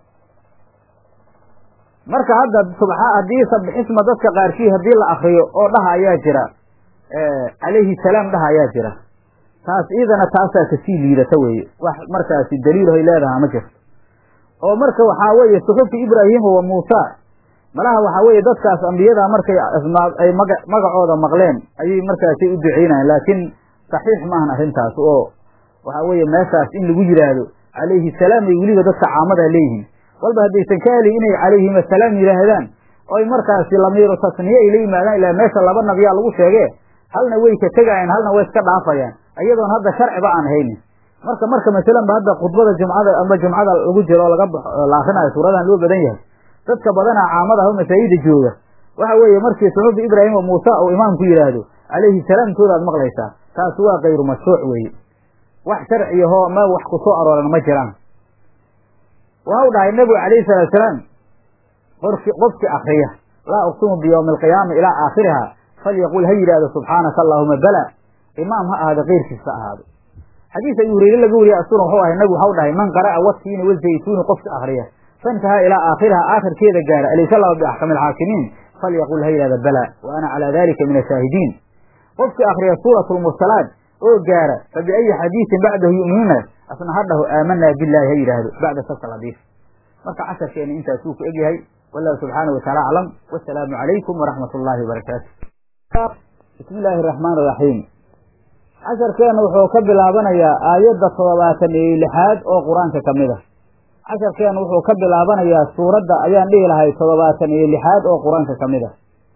marka hadda subxa haddii sabixisma dadka qaarkii haddii la akriyo oo dhaha ayaa jira calayhi salaam dhaha ayaa jira taas iidana taasaa kasii liidata weeye wax markaasi daliilhoy leedaha ma jirto oo marka waxaa weeye suxufi ibraahima wa muusa malaha waxaa weeye dadkaas ambiyada markay ay maga magacooda maqleen ayay markaasi u duceynayan laakiin saxiix maahan arrintaas oo waxaa weeye meeshaas in lagu yidhaahdo calayhi salaam ay weliba dadka caamada leeyihiin walba haddaysan ka helin inay calayhim asalaam yidhaahdaan oy markaasi lamiiru tasniye ay la yimaadaan ilaa meesha laba nabiyaa lagu sheege halna way ka tegayaan halna way iska dhaafayaan iyadoon hadda sharciba aan haynin marka marka masalanba hadda khudbada jumcada amba jumcada lagu jiro oo laga la akrinayo suuradan loo badan yahay dadka badanaa caamada ah oo masaajida jooga waxa weeye markii suxufi ibraahim oo muuse uu imaamku yidhaahdo calayhi salaamtooda ad maqlaysaa taas waa kayru mashruuc weeye wax sharciyahoo ma wax ku soo arooran ma jiraan waxau dhahay nebigu calayhi salaatu salaam qorki qofkii akriya laa uqsimu biyowmi alqiyaama ilaa aakhiriha falyaqul ha yidhaahdo subxaanaka allaahuma bala imaam ha ahaado keyrkiisa ahaado xadiis abi hureyre laga wariye asuna wuxuu ahay nabigu waxau dhahay man qara'a watiini wazaytuuni qofki akriya fantahaa ilaa aakhiriha aakhirkeeda gaara alaysa allahu biaxkami alxaakimiin falyaqul ha yidhahda bala wa ana calaa dalika min ashaahidiin qofkii akriya suurat lmursalaat oo gaara fa biayi xadiisin bacdahu yu'minuuna asna hadhahu aamanaa billahi ha yidhaahdo bacda sasa ladiif marka casharkeena intaasuu ku egyahay wallahu subxaana wataala aclam wasalaamu calaykum waraxmat ullaahi wabarakaatu bismi illaahi araxmaan iraxiim casharkeena wuxuu ka bilaabanayaa aayadda toddobaatan iyo lixaad oo qur-aanka ka mid a casharkeena wuxuu ka bilaabanayaa suuradda ayaan dhihi lahay toddobaatan iyo lixaad oo qur-aanka ka mid a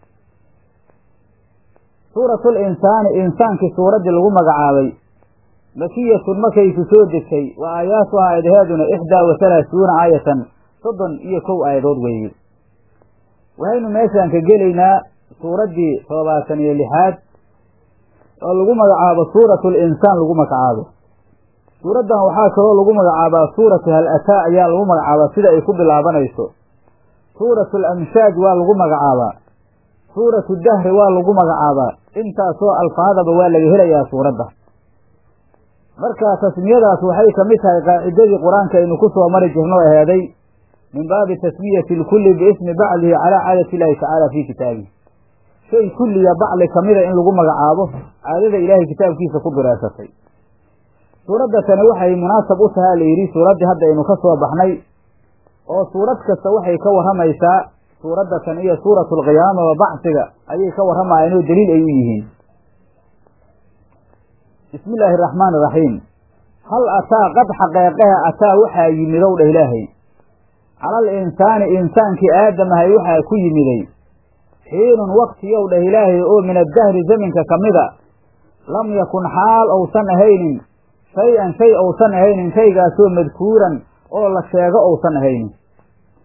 suuratul insaani insaankii suuraddii lagu magacaabay makiyatun markayku soo degtay wa aayaatuha aayadaheeduna ixdaa wa halaasuuna aayatan soddon iyo kow aayadood weeye waxaynu meeshaan ka gelaynaa suuraddii toddobaatan iyo lixaad oo lagu magacaabo suuratu linsaan lagu magacaabo suuraddan waxaa kaloo lagu magacaabaa suuratu hal ataa ayaa lagu magacaabaa sida ay ku bilaabanayso suuratu alamshaaj waa lagu magacaabaa suuratu dahri waa lagu magacaabaa intaasoo alfaadaba waa laga helayaa suuradda marka tasmiyadaas waxay ka mid tahay qaacidadii qur-aanka aynu ku soo mari jirno aheeday min baabi tasmiyati lkulli biismi bacdihi calaa caadati illaahi tacaala fii kitaabihi shay kulliya bacli kamida in lagu magacaabo caadada ilaahay kitaabkiisa ku diraasatay suuradda tani waxay munaasab u tahaa la yidhi suuraddii hadda aynu ka soo baxnay oo suurad kasta waxay ka warramaysaa suuradda tan iyo suuratu alqiyaama wa bacsiga ayay ka warramayaan oo daliil ay u yihiin bismi illaahi araxmaan iraxiim hal ataa qad xaqeeqeha ataa waxaa yimidow dheh ilaahay calal insaani insaankii aadamahay waxaa ku yimiday xiinun waktiyow dheh ilaahay oo min addahri zaminka ka mida lam yakun xaal ousan ahaynin shay-an shay ousan ahaynin shaygaasoo madkuuran oo la sheego ousan ahaynin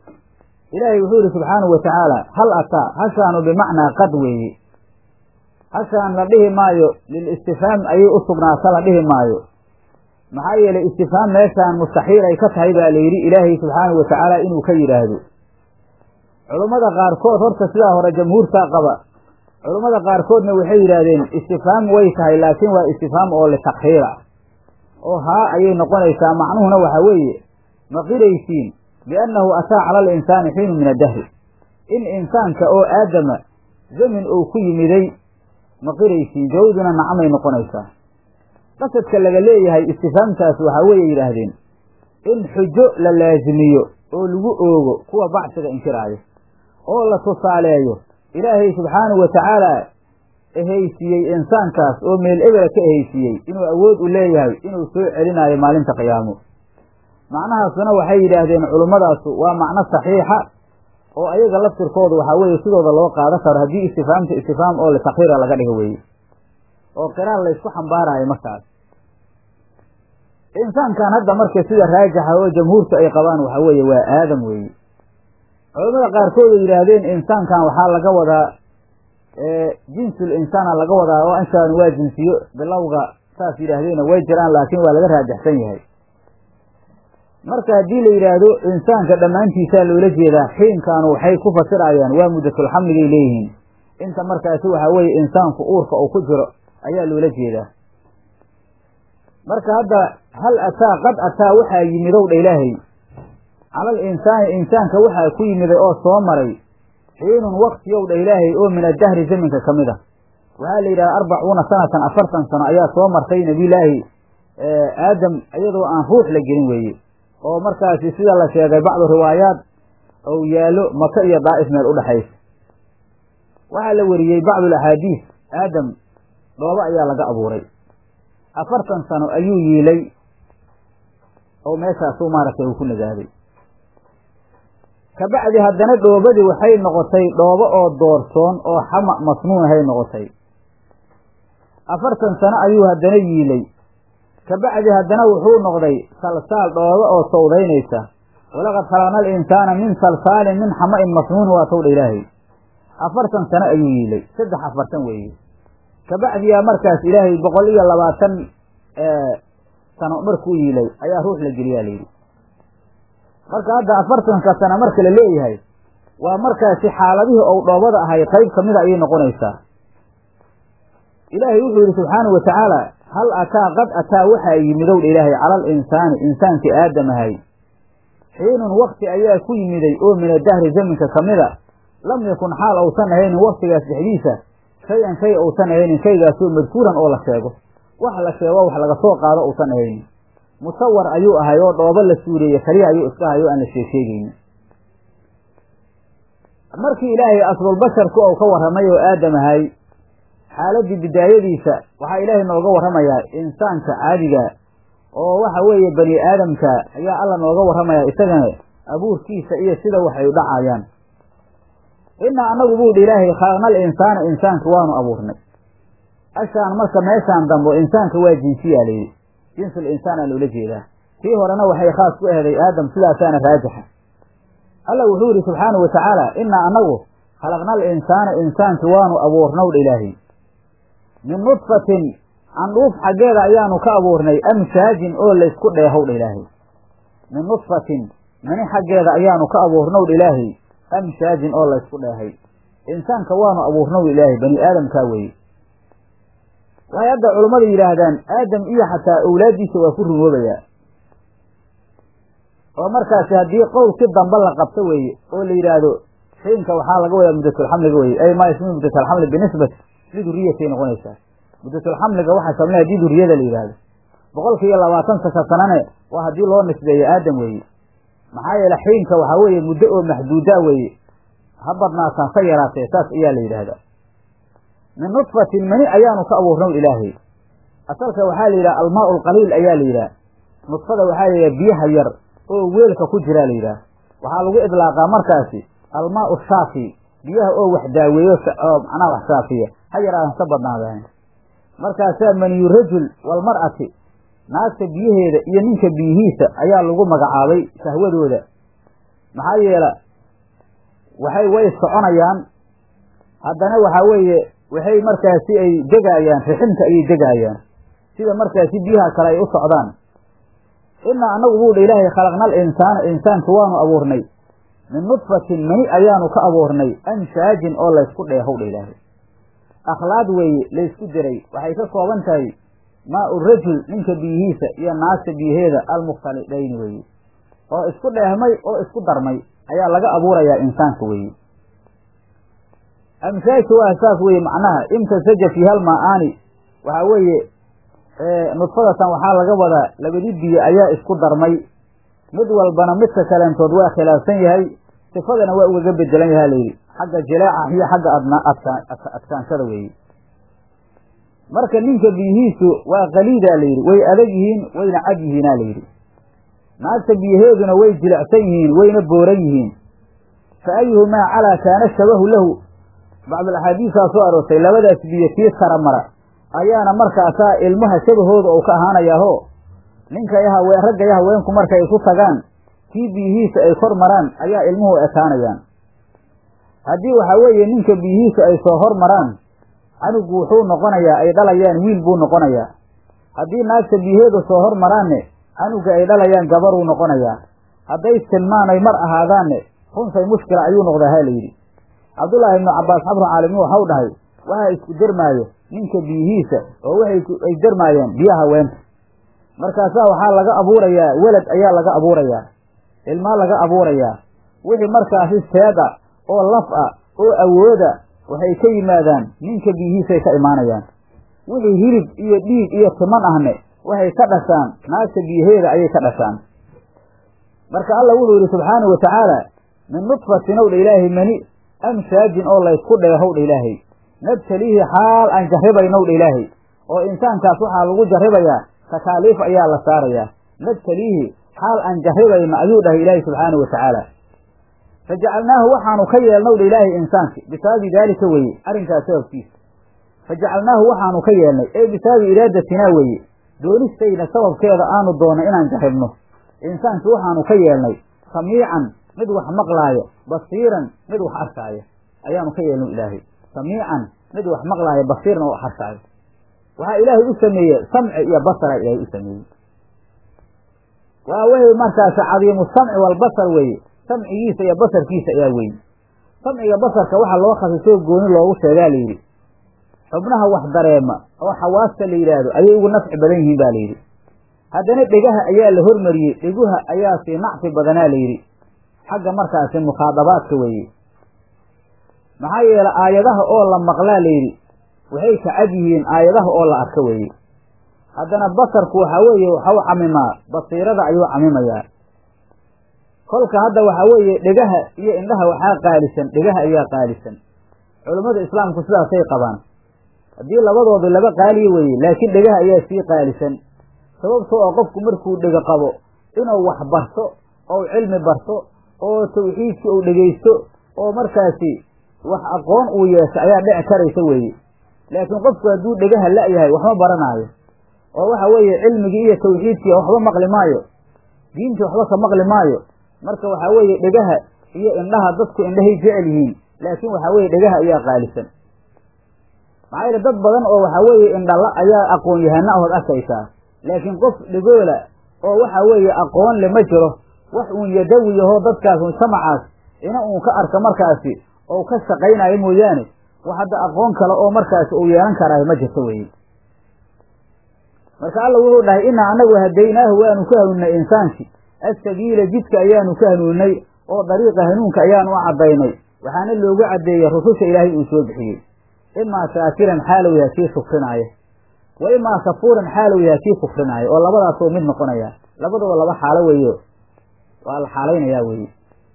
ilaahay wuxuu yihi subxaanahu wa tacaala hal ataa hashaanu bimacnaa qad weeye hashaan la dhihi maayo lilistifhaam ayay u sugnaata la dhihi maayo maxaa yeelay istifhaam meeshaan mustaxiil ay ka tahay baa la yidhi ilaahay subxaanahu wa tacaala inuu ka yidhaahdo culummada qaarkood horta sidaa hore jamhuurtaa qaba culummada qaarkoodna waxay yidhaahdeen istifhaam way tahay laakiin waa istifhaam oo litakhiira oo haa ayay noqonaysaa macnuhuna waxa weeye ma qiraysiin biannahu ataa cala alinsaani xiinu min addahri in insaanka oo aadama zamin uu ku yimiday ma qiraysiin jawduna nacamay noqonaysaa qasadka laga leeyahay istifhaamtaas waxaa weeye yidhaahdeen in xujo la laasimiyo oo lagu oogo kuwa bacsiga inkiraayo oo la tusaaleeyo ilaahay subxaanahu wa tacaala ehaysiiyey insaankaas oo meel ebela ka ehaysiiyey inuu awood u leeyahay inuu soo celinaayo maalinta qiyaamo macnahaasuna waxay yidhaahdeen culummadaasi waa macno saxiixa oo ayaga laftirkooda waxaa weeye sidooda loo qaadan karo haddii istifhaamta istifhaam oo litakhiira laga dhigo weeye oo qiraal laysku xambaarayo markaas insaankan hadda marka sida raajixa oo jamhuurtu ay qabaan waxa weeye waa aadam weeye culamada qaarkood ay yidhaahdeen insaankan waxaa laga wadaa jinsul insaana laga wadaa oo anshaan waa jinsiyo bilowga saas yidhaahdeena way jiraan laakiin waa laga raajixsan yahay marka haddii la yidhaahdo insaanka dhammaantiisaa loola jeedaa xiinkaanu waxay ku fasirayaan waa muddatulxamligay leeyihiin inta markaasi waxaa weeye insaanku uurka uu ku jiro ayaa loola jeedaa marka hadda hal ataa qad ataa waxaa yimidow dha ilaahay calal insaani insaanka waxaa ku yimiday oo soo maray xiinun waktiyow dha ilaahay oo min addahri zaminka ka mid a waxaa la yidhaha arbacuuna sanatan afartan sano ayaa soo martay nebiyulaahi aadam iyadoo aan ruux la gelin weeye oo markaasi sida la sheegay bacdu riwaayaat ou yaallo maka iyo daa'if meel udhexaysa waxaa la weriyey bacdu axaadiis aadam dhoobo ayaa laga abuuray afartan sano ayuu yiilay oo meeshaasu maaragtay uu ku nagaaday kabacdi haddana dhoobadii waxay noqotay dhoobo oo doorsoon oo xama masnuunahay noqotay afartan sano ayuu haddana yiilay kabacdi haddana wuxuu noqday salsaal dhoobo oo sawdaynaysa walaqad khalaqna alinsaana min salsaalin min xama-in masnuunin waa towdha ilaahay afartan sano ayuu yiilay saddex afartan weeye kabacdiyaa markaas ilaahay boqol iyo labaatan sano markuu yiilay ayaa ruux la geliyaa layidhi marka hadda afartanka sano marka la leeyahay waa markaasi xaaladihii ou dhoobada ahay qayb ka mida ayay noqonaysaa ilaahay wuxuu yidhi subxaanahu wa tacaala hal ataa qad ataa waxaa yimidow dha ilaahay cala alinsaani insaankii aadam ahay xiinun wakti ayaa ku yimiday oo min adahri zaminka ka mida lam yakun xaal ousan ahaynin waktigaas dhexdiisa shay-an shay ousan ahaynin shaygaasoo madkuuran oo la sheego wax la sheego wax laga soo qaado ousan ahaynin musawar ayuu ahay oo dhoobo la suureeye kaliya ayuu iska ahay oo aan la sheegsheegaynin markii ilaahay aslulbasharku ou ka warramay oo aadam ahay xaaladdii bidaayadiisa waxaa ilaahay nooga warramayaa insaanka caadiga oo waxa weeye bani aadamka ayaa alla nooga warramayaa isagana abuurkiisa iyo sida waxay dhacayaan innaa annagu buu dhi ilaahay khalaqna alinsaana insaanka waanu abuurnay ashaan marka meeshaan dambo insaanka waa jinsiyaa layidhi jinsul insaan aa loola jeedaa tii horena waxay khaas ku ehday aadam sidaasaana raajixa alla wuxuu yidhi subxaanahu wa tacaala innaa annagu khalaqna alinsaana insaanka waanu abuurnow dha ilaahay min nudfatin candhuuf xaggeeda ayaanu ka abuurnay amsaajin oo laysku dheehow dha ilaahay min nudfatin mani xaggeeda ayaanu ka abuurnow dha ilaahay amsaajin oo laysku dheehay insaanka waanu abuurnow ilaahay bani aadamkaa weeye waxay hadda culummadu yidhaahdaan aadam iyo xataa owlaaddiisa waa ku rumoobayaa oo markaasi haddii qowl si dambe la qabto weeye oo la yidhaahdo xiinka waxaa laga wadaa muddatulxamliga weye ay maa ismu muddatulxamli binisbat liduriyatay noqonaysaa muddatulxamliga waxaa shamlay haddii duriyada la yidhaahdo boqolkiiyo labaatan saka sanane waa haddii loo nisbeeyo aadam weeye maxaa yeele xiinka waxaa weeye muddo oo maxduuda weeye ha badnaataan ka yaraatee saas ayaa la yidhaahdaa min nudfatin mani ayaanu ka abuurnow ilaahay asalka waxaa la yidhaha almaau alqaliil ayaa la yidhaha nudfada waxaa la yidhaha biyaha yar oo weelka ku jiraa la yidhaha waxaa lagu idlaaqaa markaasi almaau shaafi biyaha oo wax daaweeyo oo macnaha wax shaafiya ha yaraadan ka badnaadaan markaasaa maniyu rajul walmar'ati naagta biyaheeda iyo ninka biyihiisa ayaa lagu magacaabay sahwadooda maxaa yeela waxay way soconayaan haddana waxaa weeye waxay markaasi ay degaayaan riximka ayay degaayaan sida markaasi biyaha kale ay u socdaan inaa annagu buu dha ilaahay khalaqnal insaana insaanka waanu abuurnay min nudfatin mani ayaanu ka abuurnay amshaajin oo laysku dheehow dha ilaahay akhlaaq weeye laysku diray waxay ka kooban tahay maa u rajul ninka biyihiisa iyo naagta biyaheeda almukhtalidayni weeye oo isku dheehmay oo isku darmay ayaa laga abuurayaa insaanka weeye amsaajka waa saas weeye macnaha imtasaja fi hal maa-aani waxaa weeye nudfadatan waxaa laga wadaa labadi biyo ayaa isku darmay mid walbana midka kaleentood waa khilaafsan yahay sifadana waa ugaga bedelan yaha layidhi xagga jileeca iyo xagga adna adka adkaanshada weeye marka ninka biyihiisu waa qaliidaa layidhi way adag yihiin wayna cad yihiina layidhi naagta biyaheeduna way jilicsan yihiin wayna booran yihiin fa ayuhumaa calaa kaana shabahu lahu bacdul axaadiisaa soo aroortay labadaas biyo kii tara mara ayaana markaasaa ilmaha shabahooda uu ka ahaanayaaho ninka iyo haween ragga iyo haweenku markay isu tagaan kii biyihiisa ay kor maraan ayaa ilmuhu ekaanayaan haddii waxaa weeye ninka biyihiisa ay soo hor maraan canugu wuxuu noqonayaa ay dhalayaan wiil buu noqonayaa haddii naagta biyaheedu soo hor maraanne canuga ay dhalayaan gabaruu noqonayaa hadday silmaanay mar ahaadaanne runsay mushkila ayuu noqdaa ha layidhi cabdullaahi ibnu cabbaas xabru caalimi waxau dhahay waxaa isku dermaayo ninka biyihiisa oo waxay ay dermaayeen biyaha haweenta markaasaa waxaa laga abuurayaa welad ayaa laga abuurayaa ilmaa laga abuurayaa wixii markaasi seed ah oo laf ah oo awooda waxay ka yimaadaan ninka biyihiisay ka imaanayaan wixii hilib iyo dhiig iyo timan ahne waxay ka dhashaan naagta biyaheeda ayay ka dhashaan marka alla wuxuu yidhi subxaanau wa tacaala min nudfatin ow dha ilaahay mani amshaajin oo laysku dheehow dha ilaahay nabtaliihi xaal aan jarribaynow dha ilaahay oo insaankaas waxaa lagu jarribayaa takaaliif ayaa la saarayaa nabtaliihi xaal aan jarribayno ayuu dhahay ilaahay subxaanau wa tacaala fa jacalnaahu waxaanu ka yeelnow dha ilaahay insaanki bisababi daalika weeye arrinkaas sababkiisa fa jacalnaahu waxaanu ka yeelnay ee bisababi iraadatinaa weeye doonistayna sababkeeda aanu doonay inaan jarribno insaanki waxaanu ka yeelnay samiican mid wax maqlaayo basiiran mid wax arkaayo ayaanu ka yeelno ilaahay samiican mid wax maqlaayo basiiran oo wax arkaayo waxaa ilaahay u sameeye samci iyo basara ilaahay u sameeyey waa wixii markaasi cadiimu samci walbasar weeye samcigiisa iyo basarkiisa ayaa weyn samciga basarka waxaa loo khasisoo gooni loogu sheegaa layidhi xubnaha wax dareema oo xawaasta la yidhaahdo ayay ugu nafci badan yihiin ba layidhi haddana dhegaha ayaa la hormariyey dheguha ayaa sii nacfi badanaa layidhi xagga markaasi mukhaadabaadka weeye maxaa yeele aayadaha oo la maqlaa layidhi waxay ka cad yihiin aayadaha oo la arka weeye haddana basarku waxaa weeye waxau camimaa basiirada ayuu camimayaa kolka hadda waxaa weeye dhegaha iyo indhaha waxaa qaalisan dhegaha ayaa qaalisan culummada islaamku sidaasay qabaan haddii labadoodu laba qaaliya weeye laakiin dhegaha ayaa sii qaalisan sababtoo oo qofku markuu dhego qabo inuu wax barto ou cilmi barto oo tawxiidkii uu dhegaysto oo markaasi wax aqoon uu yeesho ayaa dhici karaysa weeye laakiin qofku hadduu dhegaha la-yahay waxma baranaayo oo waxa weeye cilmigii iyo tawxiidkii waxba maqli maayo diintii waxba ka maqli maayo marka waxaa weeye dhegaha iyo indhaha dadku indhahay jecel yihiin laakiin waxaa weeye dhegaha ayaa qaalisan maxaa yeele dad badan oo waxaa weeye indhala ayaa aqoon yahana ahood arkaysaa laakiin qof dhegoola oo waxa weeye aqoon le ma jiro wax uun yadawi yahoo dadkaas mujtamacaas ina uun ka arka markaasi oo ka shaqaynayo mooyaane wax hadda aqoon kale oo markaasi uu yeelan karaayo ma jirto weye marka alla wuxuu dhahay inaa anagu hadaynaahu waanu ka hanuuninay insaankii assabiila jidka ayaanu ka hanuuninay oo dariiqa hanuunka ayaanu u caddaynay waxaana loogu caddeeyey rususha ilaahay uu soo bixiyey imaa shaakiran xaalow yaha kii shukrinaayo wa imaa kafuuran xaalow yaha kii kufrinaayo oo labadaasoo mid noqonaya labadaba laba xaalo weeyo waa la xaalaynayaa weeye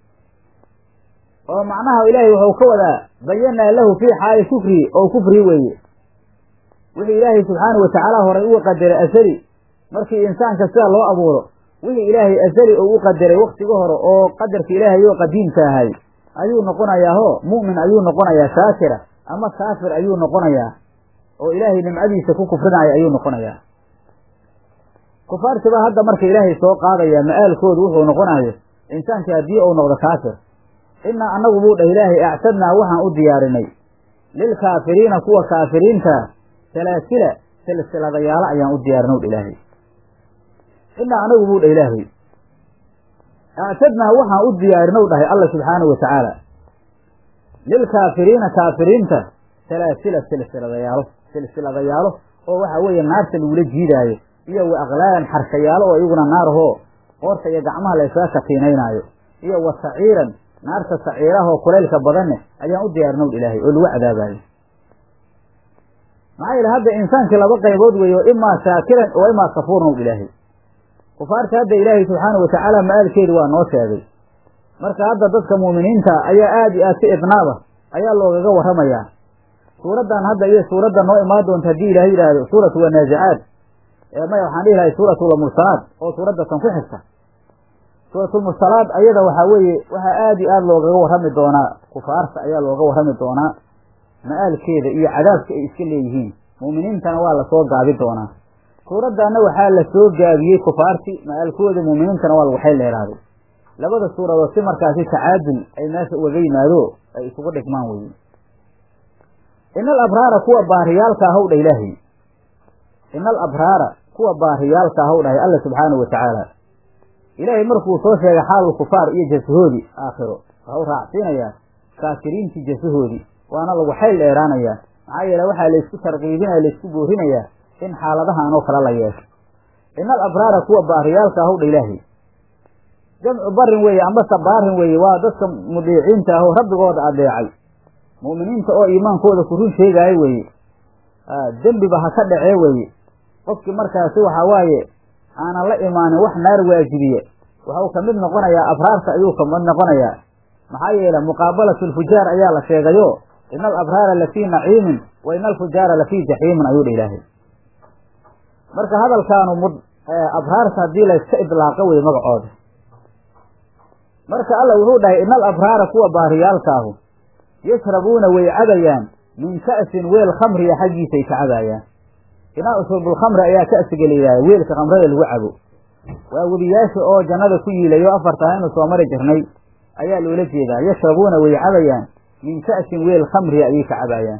oo macnaha ilaahay wuxuu ka wadaa bayanaa lahu fii xaali kufrihi oo kufrii weeye wixii ilaahay subxaanau watacaala horay uu qadaray asali markii insaanka sida loo abuuro wixii ilaahay asali uu u qadaray waktiga hore oo qadarka ilaahay oo qadiimka ahay ayuu noqonayaa ho mu'min ayuu noqonayaa shaakira ama kaafir ayuu noqonayaa oo ilaahay nimcadiisa ku kufrinaya ayuu noqonayaa kufaartiba hadda marka ilaahay soo qaadaya ma-aalkoodu wuxuu noqonayo insaankii haddii uu noqdo kaafir innaa annagu buu dhah ilaahay actadnaa waxaan u diyaarinay lilkaafiriina kuwa kaafiriinta salaasila silsiladayaalo ayaan u diyaarinay dha ilaahay innaa anagu buu dhah ilaahay actadnaa waxaan u diyaarinow dhahay alla subxaanahu wa tacaala lilkaafiriina kaafiriinta salaasila silsiladayaalo silsiladayaalo oo waxaa weeye naarta lagula jiidaayo iyo wa aqlaalan xarshayaalo oo iyaguna naarahoo qoorta iyo gacmaha la ysaga katiinaynaayo iyo wa saciiran naarta saciirahoo kulaylka badanne ayaan u diyaarinow ilaahay oo lagu cadaabaayo maxaa yeele hadda insaankii laba qaybood weeye oo imaa shaakiran oo imaa kafuurnow ilaahay kufaarta hadda ilaahay subxaanahu watacaala ma-aalkeedu waa noo sheegay marka hadda dadka muuminiinta ayaa aada iyo aad si idnaaba ayaa loogaga warramayaa suuraddan hadda iyo suuradda noo imaan doonta haddii ilahay yidhaahdo suuratu wanaazicaad maya waxaan dhihi lahay suuratulmursalaad oo suuradda tan ku xigta suuratulmursalaad ayada waxaa weeye waxaa aada iyo aada loogaga warrami doonaa kufaarta ayaa looga warrami doonaa ma-aalkeeda iyo cadaabka ay iska leeyihiin muuminiintana waa lasoo gaabi doonaa suuraddaanna waxaa la soo gaabiyey kufaarti ma-aalkooda muuminiintana waa lagu xayl dheeraaday labada suuradood si markaasi tacaadul ay meesha ugaga yimaado ay isugu dhigmaan weye ina alabraara kuwa baariyaalka ahow dha ilaahay ina alabraara kuwa baariyaalka ahow dhahay alla subxaanahu wa tacaala ilaahay markuu soo sheegay xaalul kufaar iyo jasahoodii aakhiro waxau raacsiinayaa kaafiriintii jasahoodii waana lagu xayl dheeraanayaa maxaa yeele waxaa laysku tarqiibinaya laysku boorinayaa in xaaladahan oo kale la yeesho ina alabraara kuwa baariyaalka ahow dha ilaahay jamcu barin weeye ambase baarin weeye waa dadka mudiiciinta ahoo rabbigooda adeecay mu'miniinta oo iimaankooda ku run sheegaayo weeye dembiba ha ka dhacee weeye qofkii markaasi waxaa waaye aanan la imaanin wax naar waajibiye waxuu ka mid noqonayaa abraarta ayuu ka mid noqonayaa maxaa yeele muqaabalatu lfujaar ayaa la sheegayo ina alabraara lafii naciimin wa ina alfujaara lafii jaxiimin ayuu dha ilaahay marka hadalkaanu mud abraarta haddii layska idlaaqo weye magacooda marka alla wuxuu dhahay ina alabraara kuwa baariyaalkaahu yashrabuuna way cabayaan min ka'sin weel khamriya xaggiisay ka cabaayaan inaa shurbulkhamri ayaa ka'siga layidhahda weelka khamrada lagu cabo waa webiyaasha oo jannada ku yiilayo afarta aynu soo mari jirnay ayaa loola jeedaa yashrabuuna way cabayaan min ka'sin weel khamriya ayay ka cabaayaan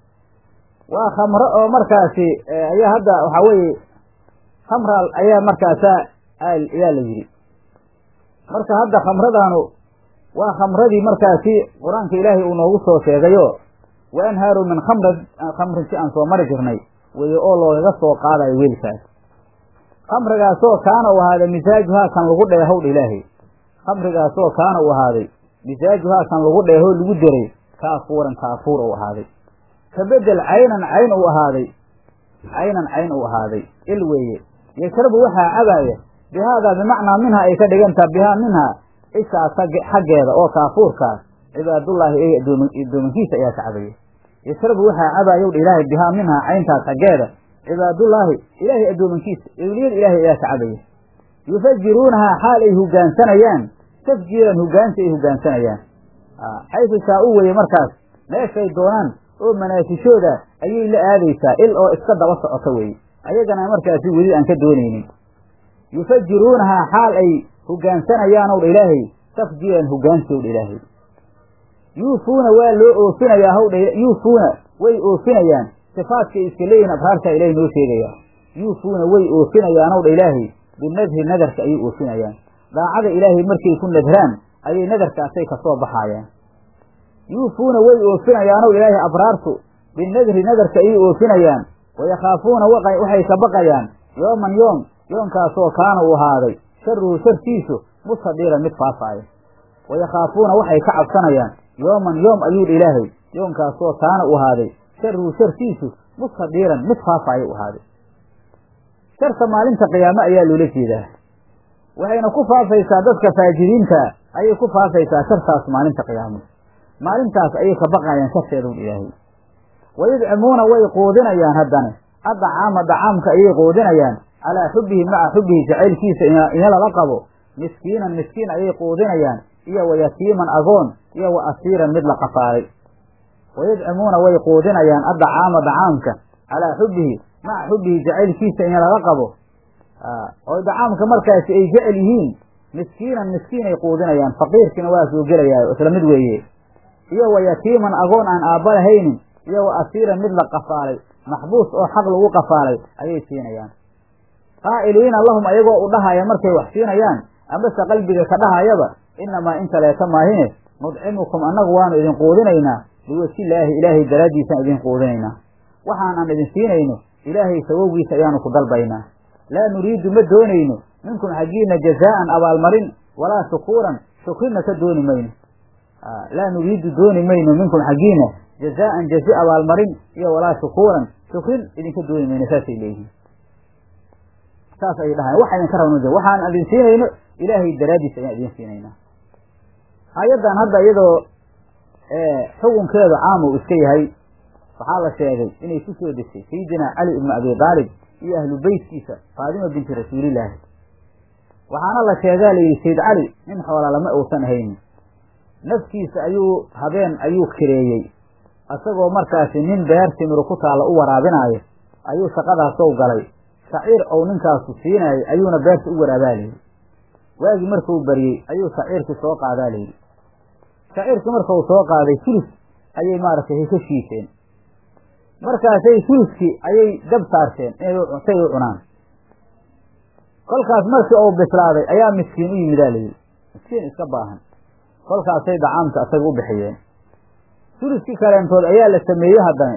waa khamro oo markaasi ayaa hadda waxaa weeye khamra ayaa markaasa ayaa la yidhi marka hadda khamradaanu waa khamradii markaasi qur-aanka ilaahay uu noogu soo sheegayo wa anhaaru min khamra khamrin si aan soo mari jirnay weye oo loogaga soo qaadayo weelkaas khamrigaasoo kaana u ahaaday misaajuhaa kan lagu dheehowdha ilaahay khamrigaasoo kaana u ahaaday misaajuhaa kan lagu dheehoo lagu deray kaafuuran kaafuur u ahaaday ka bedel caynan cayn u ahaaday caynan cayn u ahaaday il weeye yashrabu waxaa cabaaya bihaadaa bimacnaa minhaa ay ka dhigantaa bihaa minhaa ishaas xaggeeda oo kaafuurkaas cibaadullaahi ee addoomankiisa ayaa ka cabaya yashrabu waxaa cabaayowdha ilaahay bihaa minhaa cayntaas xaggeeda cibaadullaahi ilaahay addoomankiisa ewliyada ilaahay ayaa ka cabaya yufajiruunahaa xaal ay hogaansanayaan tafjiiran hogaansi ay hogaansanayaan xaysu shaa-u weye markaas meeshay doonaan oo manaasishooda ayay la aadaysaa il oo iska daba socota weeye ayagana markaasi weli aan ka doonaynin yufajiruunahaa xaal ay hogaansanayaanow dha ilaahay tafjiiran hogaansiyow dha ilaahay yuufuuna waa loo oofinayaa hawdha yuufuuna way oofinayaan sifaadkay iska leeyihin abraartaa ilahay noo sheegayaa yuufuuna way oofinayaanow dha ilaahay binadri nadarka ayay oofinayaan daacada ilaahay markay ku nadraan ayay nadarkaasay kasoo baxaayaan yuufuuna way oofinayaanow ilaahay abraartu binadri nadarka ayay oofinayaan wayakhaafuuna waxay ka baqayaan yooman yoom yoonkaasoo kaana uu ahaaday sharuhu sharkiisu mustadiiran mid faafaaya wayakhaafuuna waxay ka cabsanayaan yooman yoom ayuudha ilaahay yoonkaasoo kaana u ahaaday sharuhu sharkiisu mustadiiran mid faafaaya u ahaaday sharka maalinta qiyaame ayaa loola jeedaa waxayna ku faafaysaa dadka faajiriinta ayay ku faafaysaa shartaas maalinta qiyaamo maalintaas ayay ka baqayaan sharteedaun ilaahay wayudcimuuna way quudinayaan haddana addacaama dacaamka ayay quudinayaan calaa xubbihi maca xubbihi jacaylkiisa ina lala qabo miskiinan miskiin ayay quudinayaan iyo wa yatiiman agoon iyo wa asiiran mid la qafaalay wayudcimuuna way quudinayaan addacaama dacaamka calaa xubbihi maca xubbihi jacaylkiisa ina lala qabo oo dacaamka markaasi ay jecel yihiin miskiinan miskiinay quudinayaan faqiirkiina waa soo gelayaa isla mid weeye iyo wa yatiiman agoon aan aabba lahaynin iyo wa asiiran mid la qafaalay maxbuus oo xaq lagu qafaalay ayay siinayaan qaa'iliina lahum ayagoo u dhahaya markay wax siinayaan amase qalbiga ka dhahayaba innamaa in kaleeta maahine nudcimukum annagu waanu idin quudinaynaa liwajhillaahi ilaahay daraaddiisaan idin quudinaynaa waxaanan idin siinayno ilaahay sawowgiisa ayaanu ku dalbaynaa laa nuriidu ma doonayno minkum xaggiina jazaa'an abaalmarin walaa shukuuran shukrina ka dooni mayno laa nuriidu dooni mayno minkum xaggiina jazaa'an jazi abaalmarin iyo walaa shukuuran shukrin idinka dooni mayno saasay leeyihiin saas ayay dhahayan waxa idinka rabno waxaan idin siinayno ilaahay daraaddiis ayaan idin siinaynaa aayaddan hadda iyadoo xukunkeedu caam uu iska yahay waxaa la sheegay inay ku soo degtay sayidina cali ibnu abi daalib iyo ahlu beytkiisa faadima binti rasuulillaahi waxaana la sheegaa layidhi sayd cali nin xoola lama uusan haynin nafkiisa ayuu habeen ayuu kireeyey isagoo markaasi nin beer timiru ku taalla u waraabinaayo ayuu shaqadaasow galay shaciir ou ninkaasu siinaayay ayuuna beerta u waraabaa layidhi waagii markuu baryey ayuu shaciirkii soo qaadaa layidhi shaciirkii markau soo qaaday sulus ayay maaragtay ka shiisheen markaasay suluskii ayay dab saarteen inay u cunaan kolkaas markii uu bislaaday ayaa miskiin u yimidaa layidhi miskiin iska baahan kolkaasay dacaamka asaga u bixiyeen suluskii kaleentood ayaa la sameeyey haddana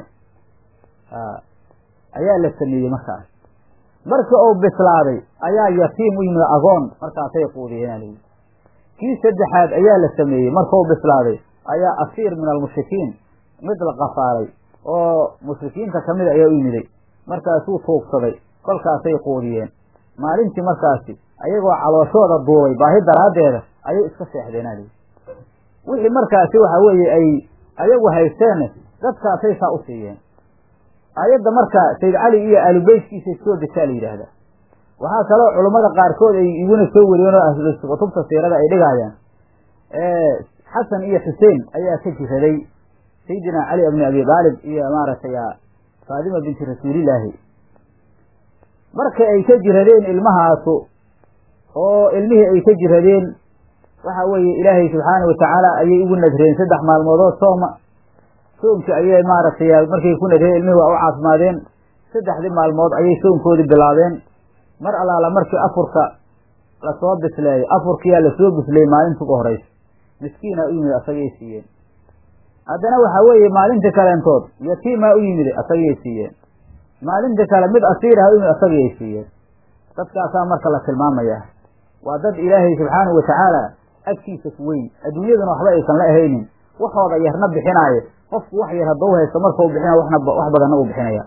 ayaa la sameeyey markaas markii uu bislaaday ayaa yatiim u yimid agoon markaasay quudiyeenaa layidhi kii saddexaad ayaa la sameeyey markuu bislaaday ayaa asiir min almushrikiin mid la qafaalay oo mushrikiinta kamida ayaa u yimiday markaasuu tuugsaday kolkaasay quudiyeen maalintii markaasi ayagoo calooshooda duubay baahi daraaddeeda ayay iska seexdeenaa layidhi wixii markaasi waxa weeye ay ayagu haysteenne dadkaasay saa u siiyeen aayadda marka sayd cali iyo aalubeytkiisay soo degtaa la yidhaahdaa waxaa kaloo culummada qaarkood ay iguna soo wariyeen oo ahlu kutubta siirada ay dhigaayaan xasan iyo xuseen ayaa ka jiraday sayidina cali ibni abi daalib iyo maaragtay faadima binti rasuulillaahi marka ay ka jiradeen ilmahaasu oo ilmihii ay ka jiradeen waxa weeye ilaahay subxaana watacaala ayay ugu nadreen saddex maalmoodood sooma soomkii ayay maaragtay markay ku nadreen ilmihii waa u caafimaadeen saddexdii maalmood ayay soomkoodii bilaabeen mar allaala markii afurka lasoo bisleeyo afurkiyaa lasoo bisleeyey maalinta ugu horeysa miskiinaa u yimid asagay siiyeen haddana waxaa weeye maalinta kaleentood yatiimaa u yimid asagayay siiyeen maalinta kale mid asiiraha u yimid asagayay siiyeen dadkaasaa marka la tilmaamayaa waa dad ilaahay subxaanahu watacaala agtiisa ku weyn adduunyaduna waxba aysan la ahaynin waxooda yarna bixinaayo qofku wax yar haddau haysto markau bixina waxna wax badanna uu bixinaya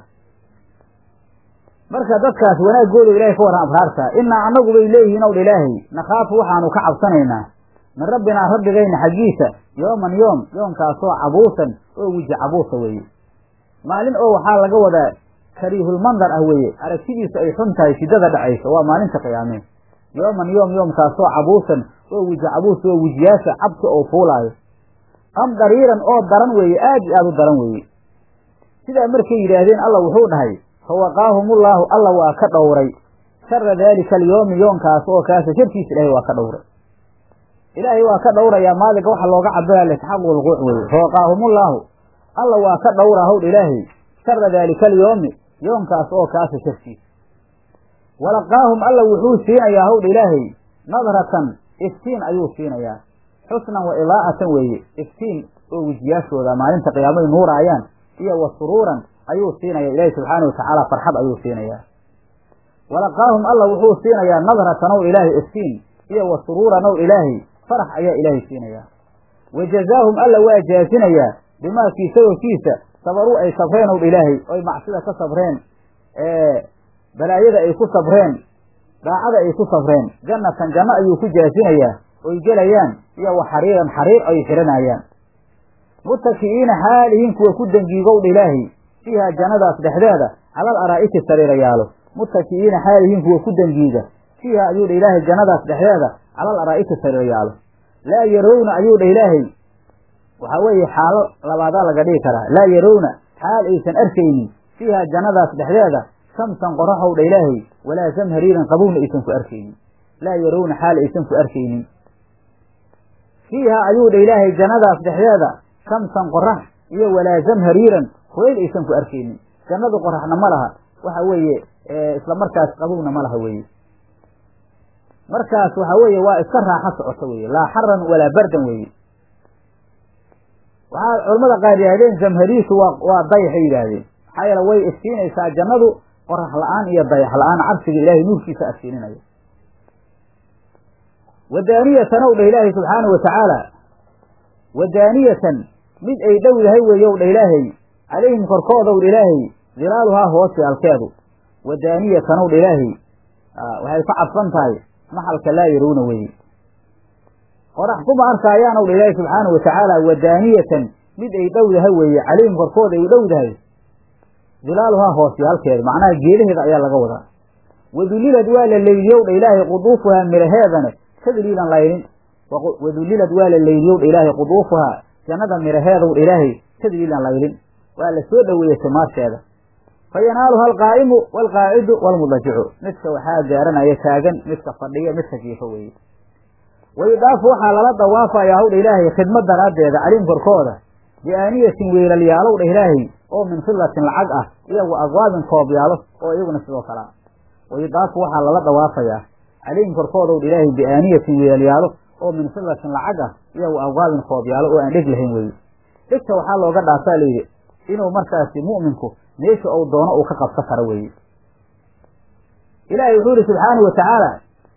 marka dadkaas wanaagooda ilahay ka warran abraarta inaa annagu bay leeyihiin owl ilaahay nakhaafu waxaanu ka cabsanaynaa min rabbinaa rabbigayna xaggiisa yooman yoom yoomkaasoo cabuusan oo weji cabuusa weeye maalin oo waxaa laga wadaa kariihulmandar ah weeye aragtidiisu ay xun tahay shiddada dhacaysa waa maalinta qiyaamee yooman yoom yoomkaasoo cabuusan oo weji cabuus oo wejiyaasha cabsi oo fuulaayo am dariiran oo daran weeye aad iyo aad u daran weeye sidaa markay yidhaahdeen alla wuxuu dhahay fawaqaahumullaahu alla waa ka dhowray shara daalika alyoomi yoonkaas oo kaasa sharkiisa ilaahay waa ka dhowray ilaahay waa ka dhowrayaa maalinka waxa looga cabiraya litaxaqu lquuc weeye fawaqaahumullaahu alla waa ka dhowraa howdh ilaahay shara daalika alyoomi yoonkaas oo kaasa sharkiisa walaqaahum alla wuxuu siinayaa howdh ilaahay nadratan iftiin ayuu siinayaa xusnan wa idaa'atan weeye iftiin oo wejiyaashooda maalinta qiyaamay nuuraayaan iyo wa suruuran ayuu siinaya ilaahi subxaana watacaala farxad ayuu siinayaa walaqaahum alla wuxuu siinayaa nadratan ow ilaahay iftiin iyo wa suruuran ow ilaahay farax ayaa ilaahay siinayaa wa jazaahum alla waa jaasinayaa bimaakii sababkiisa sabaruu ay sabreen ow ilaahay oy macsida ka sabreen balaayada ay ku sabreen daacada ay ku sabreen jannatan janno ayuu ku jaasinayaa oy gelayaan iyo wa xariiran xariir ay xihanayaan mutaki'iina xaalihiin kuwa ku dangiigowdha ilaahay fiiha jannadaas dhexdeeda calal araa'iki sariirayaalo mutaki'iina xaalihiin kuwa ku dangiiga fiiha ayuu dha ilaahay jannadaas dhexdeeda calal araa'iki sariirayaalo laa yarowna ayuu dha ilaahay waxaa weeye xaalo labaadaa laga dhigi karaa laa yarowna xaal aysan arkaynin fiiha jannadaas dhexdeeda shamsan qoraxow dha ilaahay walaa zamhariiran qabowna aysan ku arkaynin laa yarawna xaal aysan ku arkaynin fiiha ayuu dha ilaahay jannadaas dhexdeeda shamsan qorax iyo walaa zamhariiran kulayl aysan ku arkaynin jannadu qoraxna ma laha waxa weeye isla markaas qabowna ma laha weeye markaas waxa weeye waa iska raaxo socoto weye laa xaran walaa bardan weeye waxaa culamada qaar yidhahdeen zamhariisu waa waa dayaxay yidhaahdeen maxaa yeele way iftiinaysaa jannadu qorax la-aan iyo dayax la-aan cabsiga ilaahay nuurkiisa aftiininaya wadaaniyatan ow dheh ilaahay subxaana wa tacaala wadaaniyatan mid ay dhow yahay weeye ow dha ilaahay calayhim korkooda ow dha ilaahay dilaaluhaa hoose alkeedu wadaaniyatan ow dha ilaahay waxay ka cadfan tahay maxalka laa yarawna weeye qorax kuma arkaayaan ow dha ilaahay subxaana wa tacaala wadaaniyatan mid ay dhow yahay weeye calayhim korkooda ay dhow dahay dilaaluhaa hoose halkeeda macnaha geedaheeda ayaa laga wadaa wadulilad waa la leyliyow dha ilaahay quduufuhaa miraheedana kadliilan laylin wadulilad waa la leyliyow dha ilaahay quduufuhaa jannada miraheedow dha ilaahay kadliilan laylin waa la soo dhoweeyey timaarteeda fa yanaaluha alqaa'imu waalqaacidu waalmudajicu midka waxaa gaaranaya taagan midka fadhiya midka jiifo weeye wayudaafu waxaa lala dawaafayaa howdha ilaahay khidmad daraaddeeda calim korkooda biaaniyatin weelalyaalow dha ilaahay oo min fillatin lacag ah iyo wa abwaabin koobyaalo oo iyaguna sidoo kale ah wayudaafu waxaa lala dawaafayaa calayhim korkoodaw dha ilaahay biaaniyatin weelalyaalo oo min fillatin lacag ah iyo wa abwaabin koobyaalo oo aan dheg lahayn weeye dhegta waxaa looga dhaafaa layidhi inuu markaasi mu'minku meesha ou doono uu ka qabsan karo weeye ilaahay wuxuu yihi subxaanau wa tacaala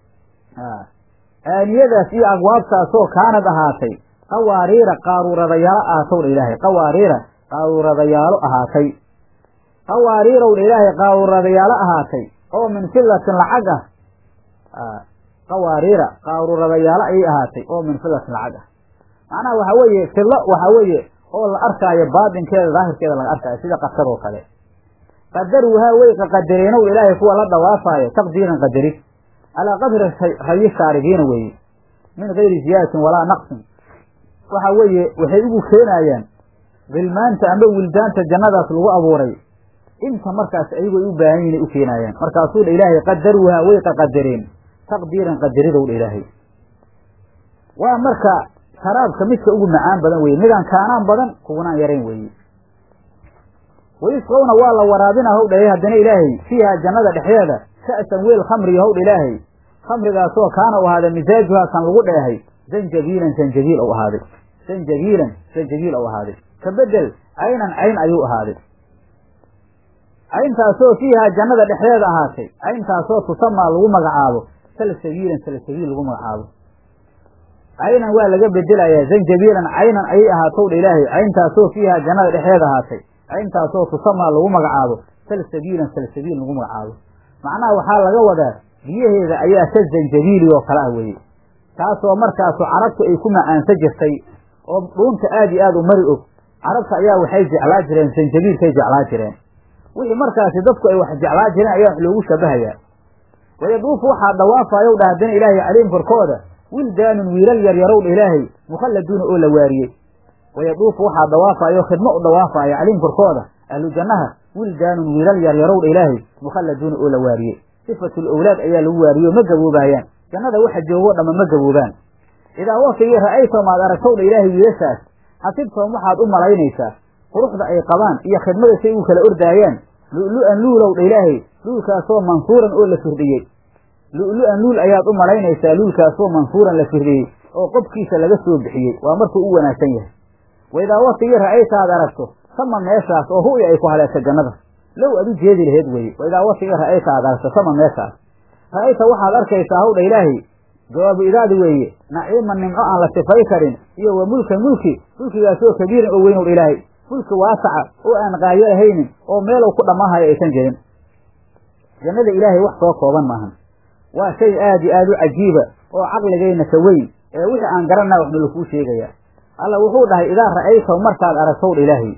aaniyadaas iyo abwaabtaasoo kaanad ahaatay qawaariira qaaruuradayaalo ahaatow dha ilaahay qawaariira qaaruuradayaalo ahaatay qawaariirow dha ilaahay qaaruuradayaalo ahaatay oo min fillatin lacag ah qawaariira qaaruuradayaalo ayay ahaatay oo min fillatin lacag ah macnaha waxa weeye fillo waxa weeye oo la arkaayo baatinkeeda daahirkeeda laga arkaayo sida qasad oo kale qadaruuhaa way qaqadareenow ilaahay kuwa la dhawaafaayo taqdiiran qadarid calaa qadri rayi shaaribiina weeye min gayri ziyaadatin walaa naqsin waxa weeye waxay ugu keenayaan gilmaanta amba wildaanta jannadaas lagu abuuray inta markaas ayago ay u baahan yihin ay u keenaayaan markaasuu dha ilaahay qadaruuhaa way qaqadareen taqdiiran qadaridow dha ilaahay waa marka sharaabka midka ugu macaan badan weye midaan kaanaan badan kugunaan yarayn weeye wayusqowna waa la waraabina howdha haddana ilaahay fiiha jannada dhexdeeda ka'san weel khamriga howdha ilaahay khamrigaasoo kaana u ahaaday misaajuhaa kan lagu dheehay zanjabiilan zanjabiil ou ahaaday zanjabiilan zanjabiil ou ahaaday ka bedel caynan cayn ayuu ahaaday cayntaasoo fiihaa jannada dhexdeeda ahaatay cayntaasoo tusamaa lagu magacaabo salsabiilan salsabiil lagu magacaabo caynan waa laga bedelayaa zanjabiilan caynan ayay ahaatowdha ilaahay cayntaasoo fiihaa jannada dhexdeeda ahaatay cayntaasoo tusamaa lagu magacaabo salsabiilan salsabiil lagu magacaabo macnaha waxaa laga wadaa biyaheeda ayaa ka zanjabiili oo kale ah weeye taasoo markaasu carabtu ay ku macaansa jirtay oo dhuunta aad iyo aad u mari og carabta ayaa waxay jeclaa jireen zanjabiilkay jeclaa jireen wixii markaasi dadku ay wax jeclaa jireen ayaa wax loogu shabahayaa wayaduufu waxaa dhawaafayow dha haddana ilaahay calayhim korkooda wildaanun wiilal yaryarow dha ilaahay mukhalladuuna oo la waariyey wayaduufu waxaa dhawaafayo khidmo u dhawaafaya calayhim korkooda ahlu jannaha wildaanun wiilal yaryarow dha ilaahay mukhalladuuna oo la waariyey sifatul owlaad ayaa lagu waariyo ma gaboobaayaan jannada waxa joogoo dhamma ma gaboobaan idaa waktigii ra'aytahum aad aragtow dha ilaahay wiilashaas xasibtahum waxaad u malaynaysaa quruxda ay qabaan iyo khidmada say ugu kala ordaayaan lu'lu'an luulow dha ilaahay luulkaasoo mansuuran oo la firdhiyey lu'lu'an luul ayaad u malaynaysaa luulkaasoo mansuuran la firdhiyey oo qobkiisa laga soo bixiyey waa markuu u wanaagsan yahay waidaa waktigii ra'ayta aad aragto sama meeshaas oo ru'ya ay ku haleesha jannada low aad u jeedi laheed weye waidaa waktigii ra'ayta aad aragto sama meeshaas ra'ayta waxaad arkaysaa howdha ilaahay jawaabu idaadi weeye naciiman nimco aan la sifay karin iyo wa mulkan mulki mulkigaasoo kabiiran oo weyn ow ilaahay mulki waasaca oo aan qaayo lahaynin oo meelow ku dhammaanhayo aysan jirin jannada ilaahay wax soo kooban maahan waa shay aad iyo aad u cajiiba oo caqligayna ka weyn ee wixii aan garanaa waxna lakuu sheegayaa alla wuxuu dhahay idaa ra'aytaw markaad aragtowdha ilaahay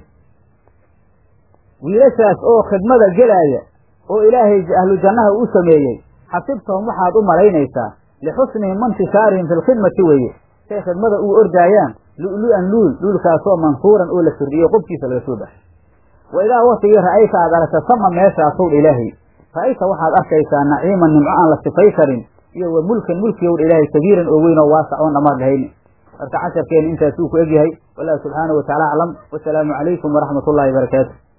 wiilashaas oo khidmada gelaaya oo ilaahay ahlu jannaha u sameeyey xasibtahum waxaad u malaynaysaa lixusnihim mantishaarihim fi lkhidmati weeye say khidmada ugu ordaayaan lu'lu'an luul luulkaasoo mansuuran oo la firdhiyo qobkiisa laga soo baxay wa idaa waktigii ra'ayta aad aragta sama meeshaasowdha ilaahay ra'ayta waxaad arkaysaa naciiman nimco aan la sifay karin iyo wa mulkan mulkiyowdha ilaahay kabiiran oo weyn oo waasac oon dhammaad lahayni marka casharkeena intaasuu ku egyahay wallahu subxaanahu watacaala aclam wasalaamu calaykum waraxmat ullahi barakaatu